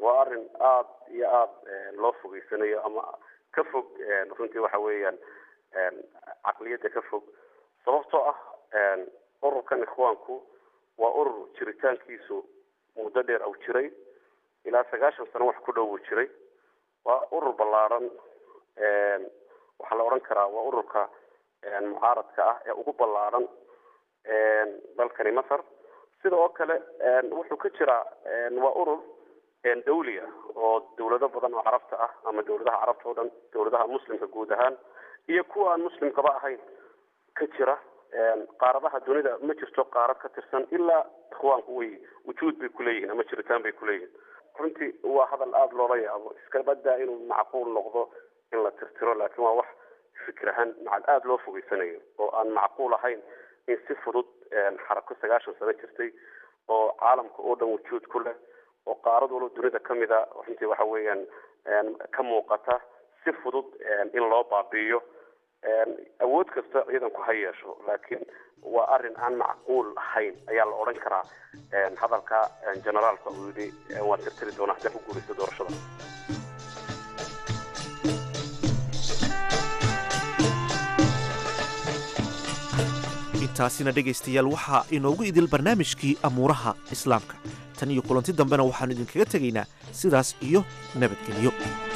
waa arrin aada iyo aada loo fogeysanayo ama ka fog runtii waxa weeyaan caqliyadda ka fog sababtoo ah ururkan ikhwaanku waa urur jiritaankiisu muddo dheer au jiray ilaa sagaashan sano wax ku dhow uu jiray waa urur ballaaran waxaa la odhan karaa waa ururka mucaaradka ah ee ugu ballaaran dalkani masar sida oo kale wuxuu ka jiraa waa urur dawliya oo dawlado badan oo carabta ah ama dawladaha carabta oo dhan dawladaha muslimka guud ahaan iyo kuwa aan muslimkaba ahayn ka jira qaaradaha dunida ma jirto qaarad ka tirsan ilaa ikhwaanku way wujuud bay kuleeyihiin ama jiritaan bay kuleeyihiin runtii waa hadal aada loola yaabo iska badaa inuu macquul noqdo in la tirtiro laakiin waa wax fikir ahaan macad aada loo fogeysanayo oo aan macquul ahayn in si fudud xarako sagaashan sano jirtay oo caalamka oo dhan wujuud ku leh oo qaarad walba dunida kamid a runtii waxa weeyaan ka muuqata si fudud in loo baabi'iyo awood kasta ciidanku ha yeesho laakiin waa arrin aan macquul ahayn ayaa la odhan karaa hadalka generaalka uu yidhi waan tirtiri doonaa haddaan ku guuraysto doorashada intaasina dhegaystayaal waxaa inoogu idil barnaamijkii amuuraha islaamka tan iyo kulanti dambena waxaannu idinkaga tegaynaa sidaas iyo nabadgelyo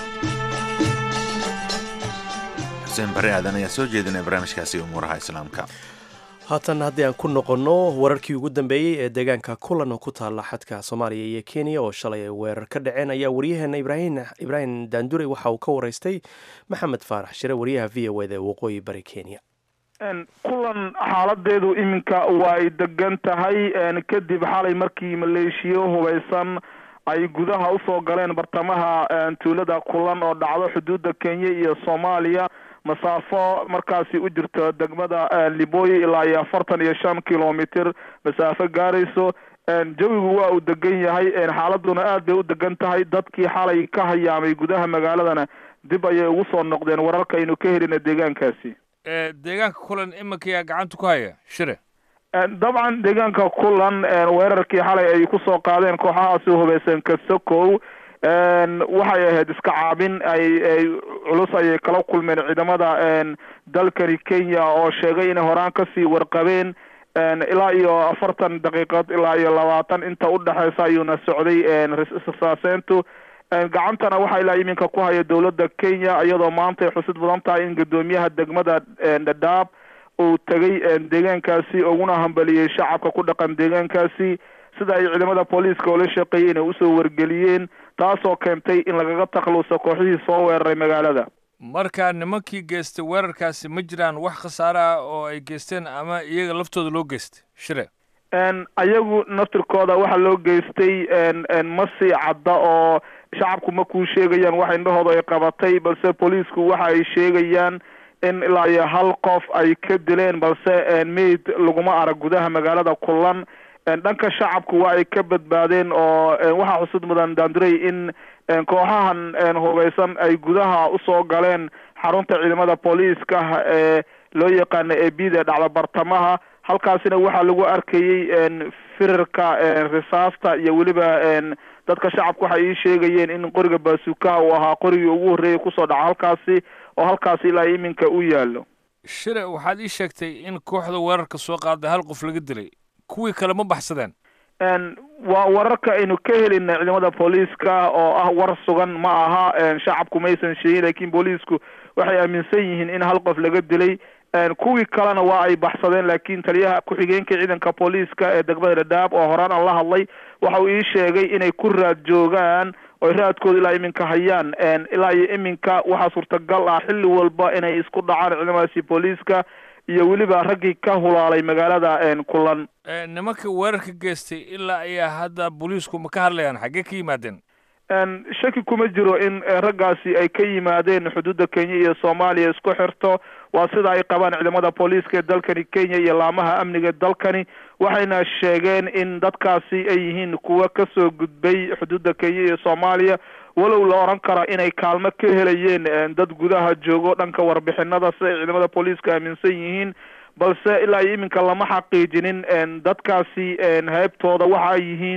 xuseen bare aadan ayaa soo jeedinaya barnaamijkaasi umuuraha islaamka haatan haddii aan ku noqonno wararkii ugu dambeeyey ee deegaanka kulan oo ku taalla xadka soomaaliya iyo kenya oo shalay ay weerar ka dhaceen ayaa waryaheena ibraahim daandure waxa uu ka waraystay maxamed faarax shire waryaha v o eda ee waqooyi bari kenya kulan xaaladeedu iminka waa ay degan tahay kadib xalay markii maleeshiyo hubaysan ay gudaha usoo galeen bartamaha tuulada kulan oo dhacdo xuduudda kenya iyo soomaaliya masaafo markaasi u jirto degmada liboy ilaa iyo afartan iyo shan kilomitr masaafo gaarayso jawigu waa uu degan yahay xaaladuna aad bay u degan tahay dadkii xalay ka hayaamay gudaha magaaladana dib ayay ugu soo noqdeen wararka aynu ka helina deegaankaasi deegaanka kulan iminkayaa gacanta ku haya shire dabcan deegaanka kulan weerarkii xalay ay kusoo qaadeen kooxahaasi hubeysan kasokow waxay ahayd iska caabin ay ay culus ayay kala kulmeen ciidamada dalkani kenya oo sheegay inay horaan kasii warqabeen ilaa iyo afartan daqiiqood ilaa iyo labaatan inta udhexeysa ayuuna socday rasaaseyntu gacantana waxaa ilaa iminka ku haya dowladda kenya iyadoo maanta ay xusid badan tahay in guddoomiyaha degmada dhadhaab uu tegay deegaankaasi uguna hambaliyey shacabka ku dhaqan deegaankaasi sida ay ciidamada booliiska oola shaqeeyey inay usoo wargeliyeen taasoo keentay in lagaga takluuso kooxihii soo weeraray magaalada marka nimankii geystay weerarkaasi ma jiraan wax khasaare ah oo ay geysteen ama iyaga laftooda loo geystay shire ayagu naftirkooda waxaa loo geystay ma sii cadda oo shacabku ma kuu sheegayaan wax indhahooda ay qabatay balse booliisku waxa ay sheegayaan in ilaa iyo hal qof ay ka dileen balse mayd laguma arag gudaha magaalada kulan dhanka shacabku waa ay ka badbaadeen oo waxaa xusud mudan daanduray in kooxahan hubeysan ay gudaha usoo galeen xarunta ciidamada booliiska ee loo yaqaano ee bida dhacda bartamaha halkaasina waxaa lagu arkayey firarka risaasta iyo weliba dadka shacabka waxay ii sheegayeen in qoriga baasukaha uu ahaa qorigii ugu horreeyay kusoo dhaca halkaasi oo halkaasi ilaa iminka u yaalo shire waxaad ii sheegtay in kooxda weerarka soo qaaday hal qof laga dilay kuwii kale ma baxsadeen waa wararka aynu ka helina ciidamada booliiska oo ah war sugan ma aha shacabku maysan sheegin lakin booliisku waxay aaminsan yihiin in hal qof laga dilay kuwii kalena waa ay baxsadeen laakiin taliyaha ku-xigeenka ciidanka booliiska ee degmada dhadhaab oo horaan aan la hadlay waxa uu ii sheegay inay ku raad joogaan oy raadkooda ilaa iminka hayaan ilaa iyo iminka waxaa suurtagal ah xilli walba inay isku dhacaan ciidamadaasi booliiska iyo weliba raggii ka hulaalay magaalada kulan nimanka weerarka geystay ilaa ayaa hadda booliisku ma ka hadlayaan xaggee ka yimaadeen shaki kuma jiro in raggaasi ay ka yimaadeen xuduudda kenya iyo soomaaliya isku xirto waa sida ay qabaan ciidamada booliiska ee dalkani kenya iyo laamaha amniga dalkani waxayna sheegeen in dadkaasi ay yihiin kuwa kasoo gudbay xuduudda kenya iyo soomaaliya walow la oran kara inay kaalmo ka helayeen dad gudaha joogo dhanka warbixinada si ay ciidamada booliiska aaminsan yihiin balse ilaa iyo iminka lama xaqiijinin dadkaasi heybtooda waxa ay yihiin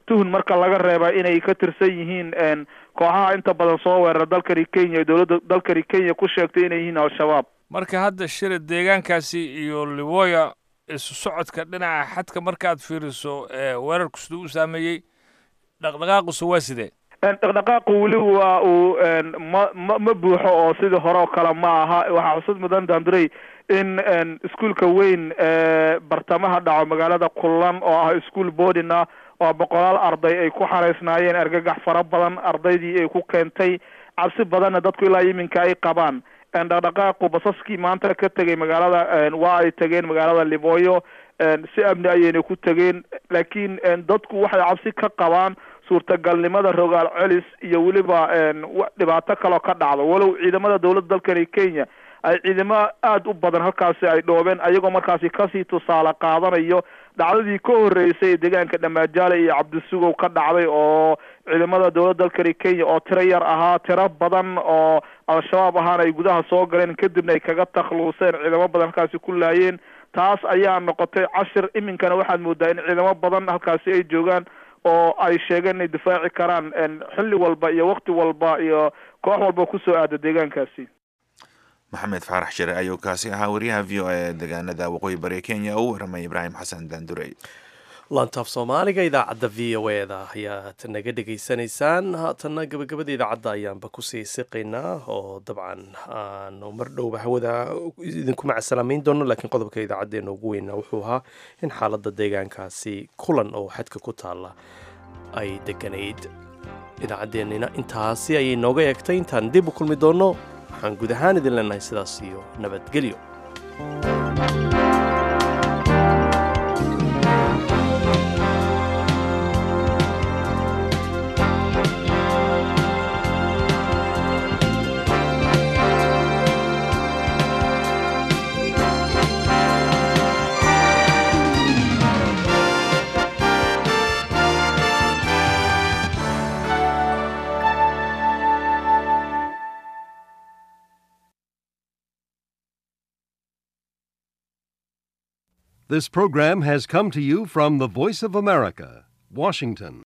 tuhun marka laga reeba inay ka tirsan yihiin kooxaha inta badan soo weerara dalkani kenya dowladda dalkani kenya ku sheegtay inay yihiin al-shabaab marka hadda shira deegaankaasi iyo liwoya isu socodka dhinaca xadka markaad fiiriso weerarku siduu u saameeyey dhaqdhaqaaqusa waa sidee dhaqdhaqaaqu weli waa uu ma ma ma buuxo oo sidii hore oo kale ma aha waxaa xusud mudan dandurey in iskuolka weyn bartamaha dhaco magaalada kullan oo ah ischool boarding ah oo boqolaal arday ay ku xareysnaayeen argagax fara badan ardaydii ay ku keentay cabsi badanna dadku ilaa iminka ay qabaan dhaqdhaqaaqu basaskii maanta ka tegay magaalada waa ay tegeen magaalada libooyo si amni ayayna ku tegeen laakiin dadku waxay cabsi ka qabaan suurtagalnimada rogaal celis iyo weliba dhibaato kaloo ka dhacdo walow ciidamada dowladda dalkani kenya ay ciidamo aada u badan halkaasi ay dhoobeen ayagoo markaasi kasii tusaale qaadanayo dhacdadii ka horreysay ee deegaanka dhamaajaale iyo cabdisugow ka dhacday oo ciidamada dowladda dalkani kenya oo tiro yar ahaa tiro badan oo al-shabaab ahaana ay gudaha soo galeen kadibna ay kaga takhluuseen ciidamo badan halkaasi ku laayeen taas ayaa noqotay cashir iminkana waxaad moodaa in ciidamo badan halkaasi ay joogaan oo ay sheegeen inay difaaci karaan xilli walba iyo wakti walba iyo koox walba kusoo aada deegaankaasi maxamed faarax shire ayuu kaasi ahaa wariyaha v o e deegaanada waqooyi bari kenya oo u waramay ibraahim xasan daandurey laantaaf soomaaliga idaacadda v o e da ayaad naga dhegaysanaysaan haatanna gabagabada idaacadda ayaanba kusii siqaynaa oo dabcan aanu mar dhowba hawada idinku macasalaameyn doono laakiin qodobka idaacadeena ugu weyna wuxuu ahaa in xaaladda deegaankaasi kulan oo xadka ku taalla ay deganayd idaacaddeenina intaasi ayay nooga eegtay intaan dib u kulmi doonno waxaan guud ahaan idin leenahay sidaas iyo nabadgelyo This program has come to you from the Voice of America, Washington.